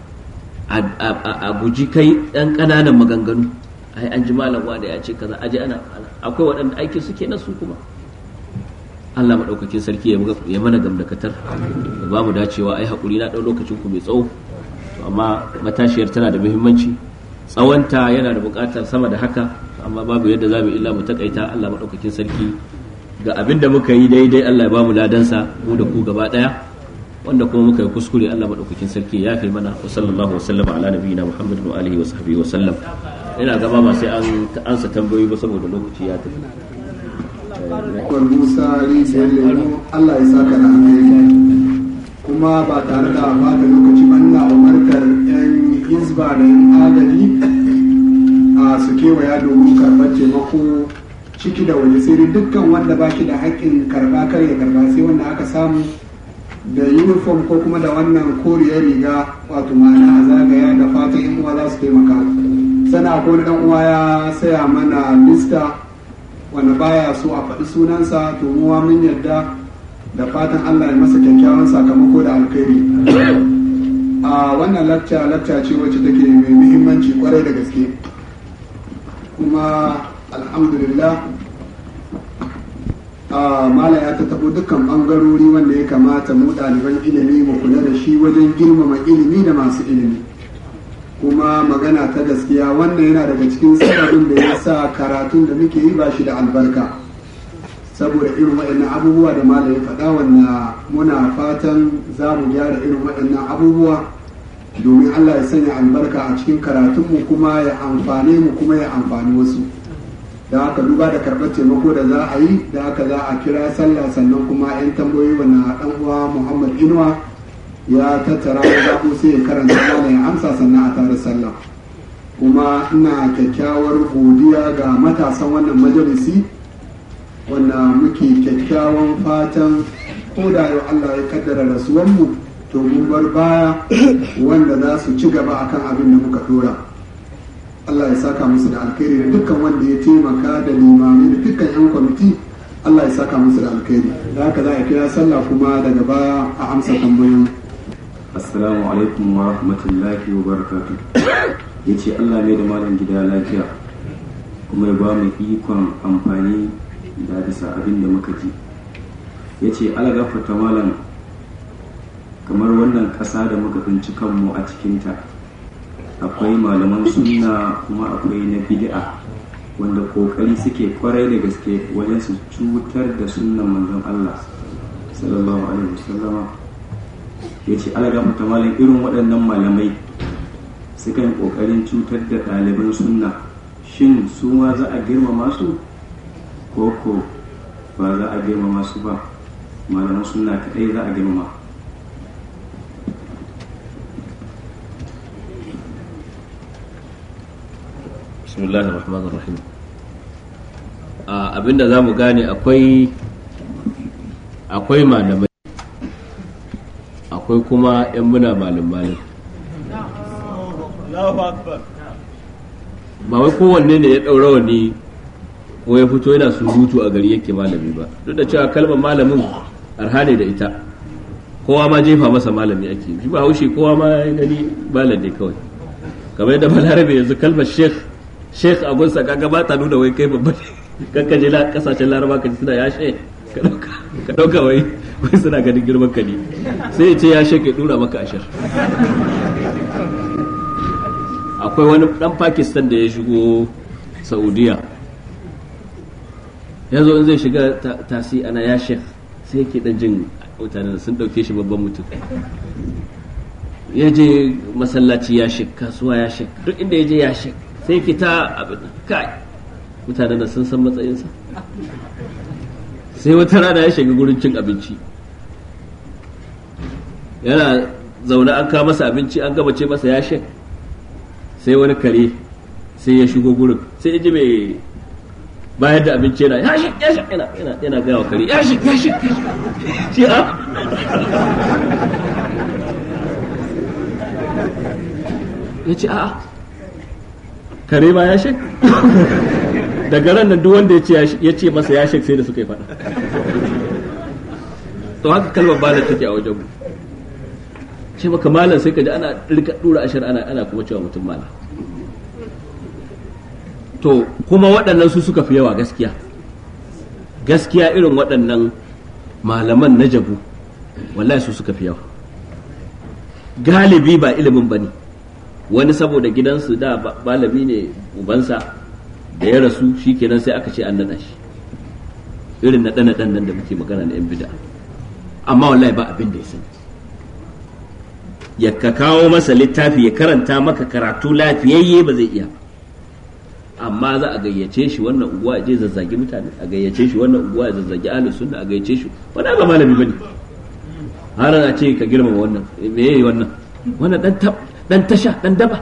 a guji kai ɗan ƙananan maganganu ai an ji malam da ya ce kaza aje ana akwai waɗanda aikin suke na su kuma Allah maɗaukakin sarki ya mana gamdakatar da ba mu dacewa ai haƙuri na ɗau lokacin ku mai tsawo amma matashiyar tana da muhimmanci tsawonta yana da buƙatar sama da haka amma babu yadda za mu illa mu takaita Allah maɗaukakin sarki ga abin da muka yi daidai Allah ya ba mu ladansa mu da ku gaba ɗaya wanda kuma muka yi kuskure Allah maɗaukakin sarki ya fi mana wa sallallahu wa sallama ala nabiyina Muhammad wa alihi wa sahbihi wa sallam ina gaba ba sai an ansa tambayoyi ba saboda lokaci ya tafi Kwal Musa rijiyar lemu Allah ya saka da alheri kuma ba tare da bata lokaci ba ina umartar 'yan hizba da 'yan agaji a su kewaya domin karɓar taimako ciki da waje sai dukkan wanda ba shi da haƙƙin karɓa kar ya karɓa sai wanda aka samu da uniform ko kuma da wannan koriyar riga wato ma'ana a zagaya da fatan yan uwa za su taimaka sana akwai wani dan uwa ya saya mana lista wanda baya so a faɗi sunansa to muwa mun yarda da fatan Allah ya masa kyakkyawan sakamako da alkhairi a wannan lacca lacca ce wacce take mai muhimmanci kwarai da gaske kuma alhamdulillah mala ya tattaɓo dukkan ɓangarori wanda ya kamata mu ɗaliban ilimi mu kula da shi wajen girmama ilimi da masu ilimi kuma magana ta gaskiya wannan yana daga cikin sababin da ya sa karatun da muke yi ba shi da albarka saboda irin waɗannan abubuwa da mala ya faɗa wanda muna fatan za mu gyara irin waɗannan abubuwa domin allah ya sanya albarka a cikin karatunmu kuma ya amfane mu kuma ya amfani wasu da haka duba da karɓar taimako da za a yi da haka za a kira sallah sannan kuma 'yan tambayoyi na ɗan uwa muhammad inuwa ya tattara ya zaɓo sai ya karanta mana ya amsa sannan a tare sallah kuma ina kyakkyawar godiya ga matasan wannan majalisi wanda muke kyakkyawan fatan ko da yau Allah ya kaddara rasuwanmu to mun bar baya wanda za su ci gaba akan abin da muka dora Allah ya saka musu da alkhairi da dukkan wanda ya taimaka da limami da dukkan 'yan kwamiti Allah ya saka musu da alkhairi da haka za a kira sallah kuma daga baya a amsa tambayoyi assalamu alaikum wa rahmatullahi wa barakatu ya ce allah mai da malam gida lafiya kuma ya ba mu ikon amfani da bisa abin da muka ji ya ce alagafata malam kamar wannan ƙasa da muka tsinci kanmu a cikinta akwai malaman sunna kuma akwai na bid'a wanda kokari suke kwarai da gaske wajen su cutar da sunnan manzon allah sallallahu alaihi wasallama ya ce alagafata malam irin waɗannan malamai sukan ƙoƙarin cutar da ɗaliban sunna shin su ma za a girmama su ko ko ba za a girmama su ba malaman sunna kaɗai za a girmama bismillahir rahmanir rahim abinda za mu gane akwai akwai malamai akwai kuma 'yan muna malam ba wai kowanne ne ya ɗaura wani ko ya fito yana surutu a gari yake malami ba duk da cewa kalmar malamin arha ne da ita kowa ma jefa masa malami ake shi ba haushi kowa ma ya gani malam ne kawai kamar yadda balarabe yanzu kalmar sheikh sheikh a gunsa kaga ba ta nuna wai kai babba ne kakkaje kasashen laraba ka ji suna ya sheikh ka ɗauka wai wai suna ganin girman ka ne sai ya ce ya shake dura maka ashar akwai wani dan pakistan da ya shigo saudiya ya zo in zai shiga tasi ana ya shek sai yake dan jin mutanen sun dauke shi babban mutum ya je masallaci ya shek kasuwa ya shek duk inda ya je ya shek sai yake ta abin kai mutanen sun san matsayinsa sai wata rana ya shiga gurin cin abinci yana zaune an kawo masa abinci an gabace masa ya shek sai wani kare sai ya shigo gurin sai ya ji mai bayar da abinci yana ya shek ya shek yana yana gaya wa kare ya shek ya shek shi a ya ce a'a kare ma ya shek daga ran nan duk wanda ya ce masa ya shek sai da suka yi faɗa to haka kalmar bala take a wajen mu ce maka malam sai ka ji ana rika dura ashar ana ana kuma cewa mutum malam to kuma waɗannan su suka fi yawa gaskiya gaskiya irin waɗannan malaman na jabu wallahi su suka fi yawa galibi ba ilimin ba ne wani saboda gidansu da malami ne ubansa da ya rasu shi kenan sai aka ce an naɗa shi irin naɗe naɗen nan da muke magana na 'yan bida amma wallahi ba abin da ya sani ya ka kawo masa littafi ya karanta maka karatu lafiyayye ba zai iya amma za a gayyace shi wannan unguwa je zazzagi mutane a gayyace shi wannan unguwa ya zazzagi ahlus sunna a gayyace shi wannan ba malami bane har a ce ka girmama wannan me yayi wannan wannan dan dan tasha dan daba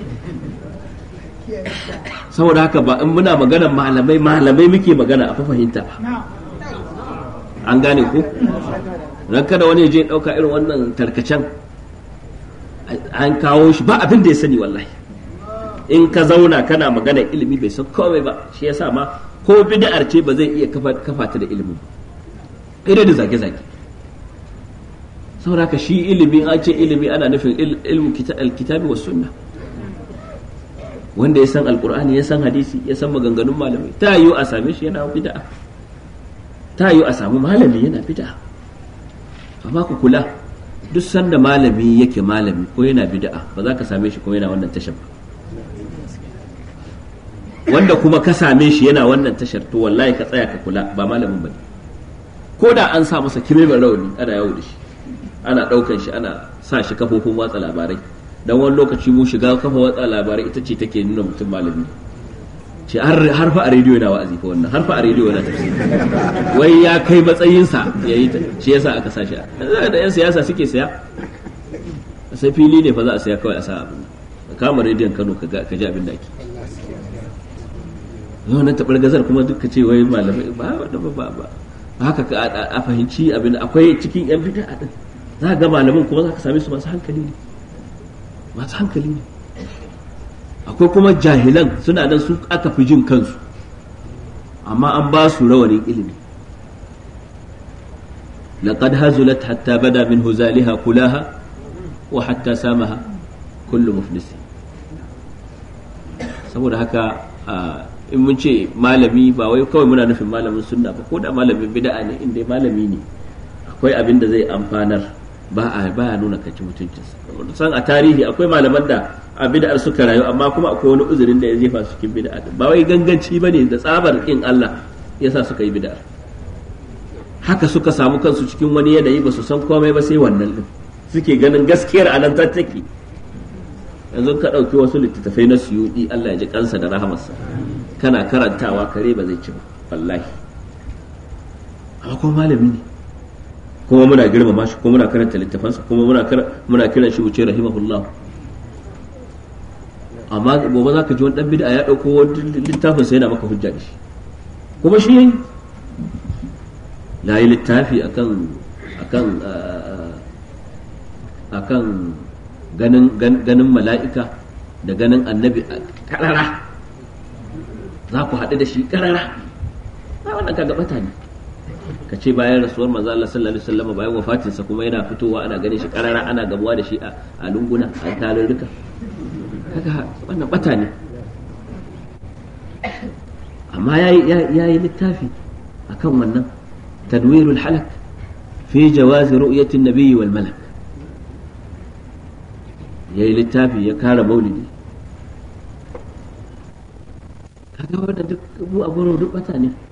saboda haka ba in muna magana malamai malamai muke magana a fahimta ba an gane ko ran kada wani je dauka irin wannan tarkacen an kawo shi ba abin da ya sani wallahi in ka zauna kana magana ilimi bai san komai ba shi yasa ma ko bid'ar ce ba zai iya kafa ta da ilimi ba da zage-zage saboda haka shi ilimi an ce ilimi ana nufin ilmu alkitabi wa sunna wanda ya san alkur'ani ya san hadisi ya san maganganun malamai ta yiwu a same shi yana bid'a ta yiwu a samu malami yana bid'a amma ku kula duk sanda malami yake malami ko yana bid'a ba za ka same shi ko yana wannan tashar ba wanda kuma ka same shi yana wannan tashar to wallahi ka tsaya ka kula ba malamin bane ko da an sa masa kime rauni ana yawo da shi ana daukan shi ana sa shi kafofin watsa labarai dan wani lokaci mu shiga kafa watsa labarai ita ce take nuna mutum malami ce har fa a rediyo yana wa'azi fa wannan har fa a rediyo yana tafsiri wai ya kai matsayinsa ya yi shi yasa aka sa shi da yan siyasa suke saya sai fili ne fa za a saya kawai a sa abin kama rediyon Kano ka ji abin da ake yau nan taɓar gazar kuma duka ce wai malamai ba ba ba ba haka a fahimci abin akwai cikin yan bid'a din za ga malamin kuma za ka same su masu hankali ne masu hankali ne akwai kuma jahilan suna nan su aka fi jin kansu amma an ba su rawanin ilimi laqad hazulat hatta bada min huzaliha kulaha wa hatta samaha kullu muflisi saboda haka in mun ce malami ba wai kawai muna nufin malamin sunna ba ko da malamin bid'a ne inda malami ne akwai abin da zai amfanar ba a ba nuna kaci mutuncinsa san a tarihi akwai malaman da a bid'ar suka rayu amma kuma akwai wani uzurin da ya jefa su cikin bid'a ba wai ganganci bane da tsabar kin Allah yasa suka yi bid'ar haka suka samu kansu cikin wani yanayi ba su san komai ba sai wannan din suke ganin gaskiyar anan ta take yanzu ka ɗauki wasu littattafai na suyuɗi Allah ya ji kansa da rahamarsa kana karantawa kare ba zai ci ba wallahi amma kuma malami ne kuma muna girmama shi kuma muna karanta littafansa kuma muna muna kiran shi wuce rahimahullah amma gobe za ka ji wani dan bid'a ya dauko wani littafin sai yana maka hujja da shi kuma shi yayi la yi littafi akan akan akan ganin ganin mala'ika da ganin annabi karara za ku haɗu da shi karara wannan kaga bata ne ka ce bayan rasuwar manzo Allah sallallahu alaihi wasallam bayan wafatinsa kuma yana fitowa ana ganin shi karara ana gamuwa da shi a lunguna a tarurruka kaga wannan bata ne amma yayi littafi akan wannan tadwirul halak fi jawazi ru'yati an-nabiy wal malak yayi littafi ya kara maulidi kaga wannan duk mu a duk bata ne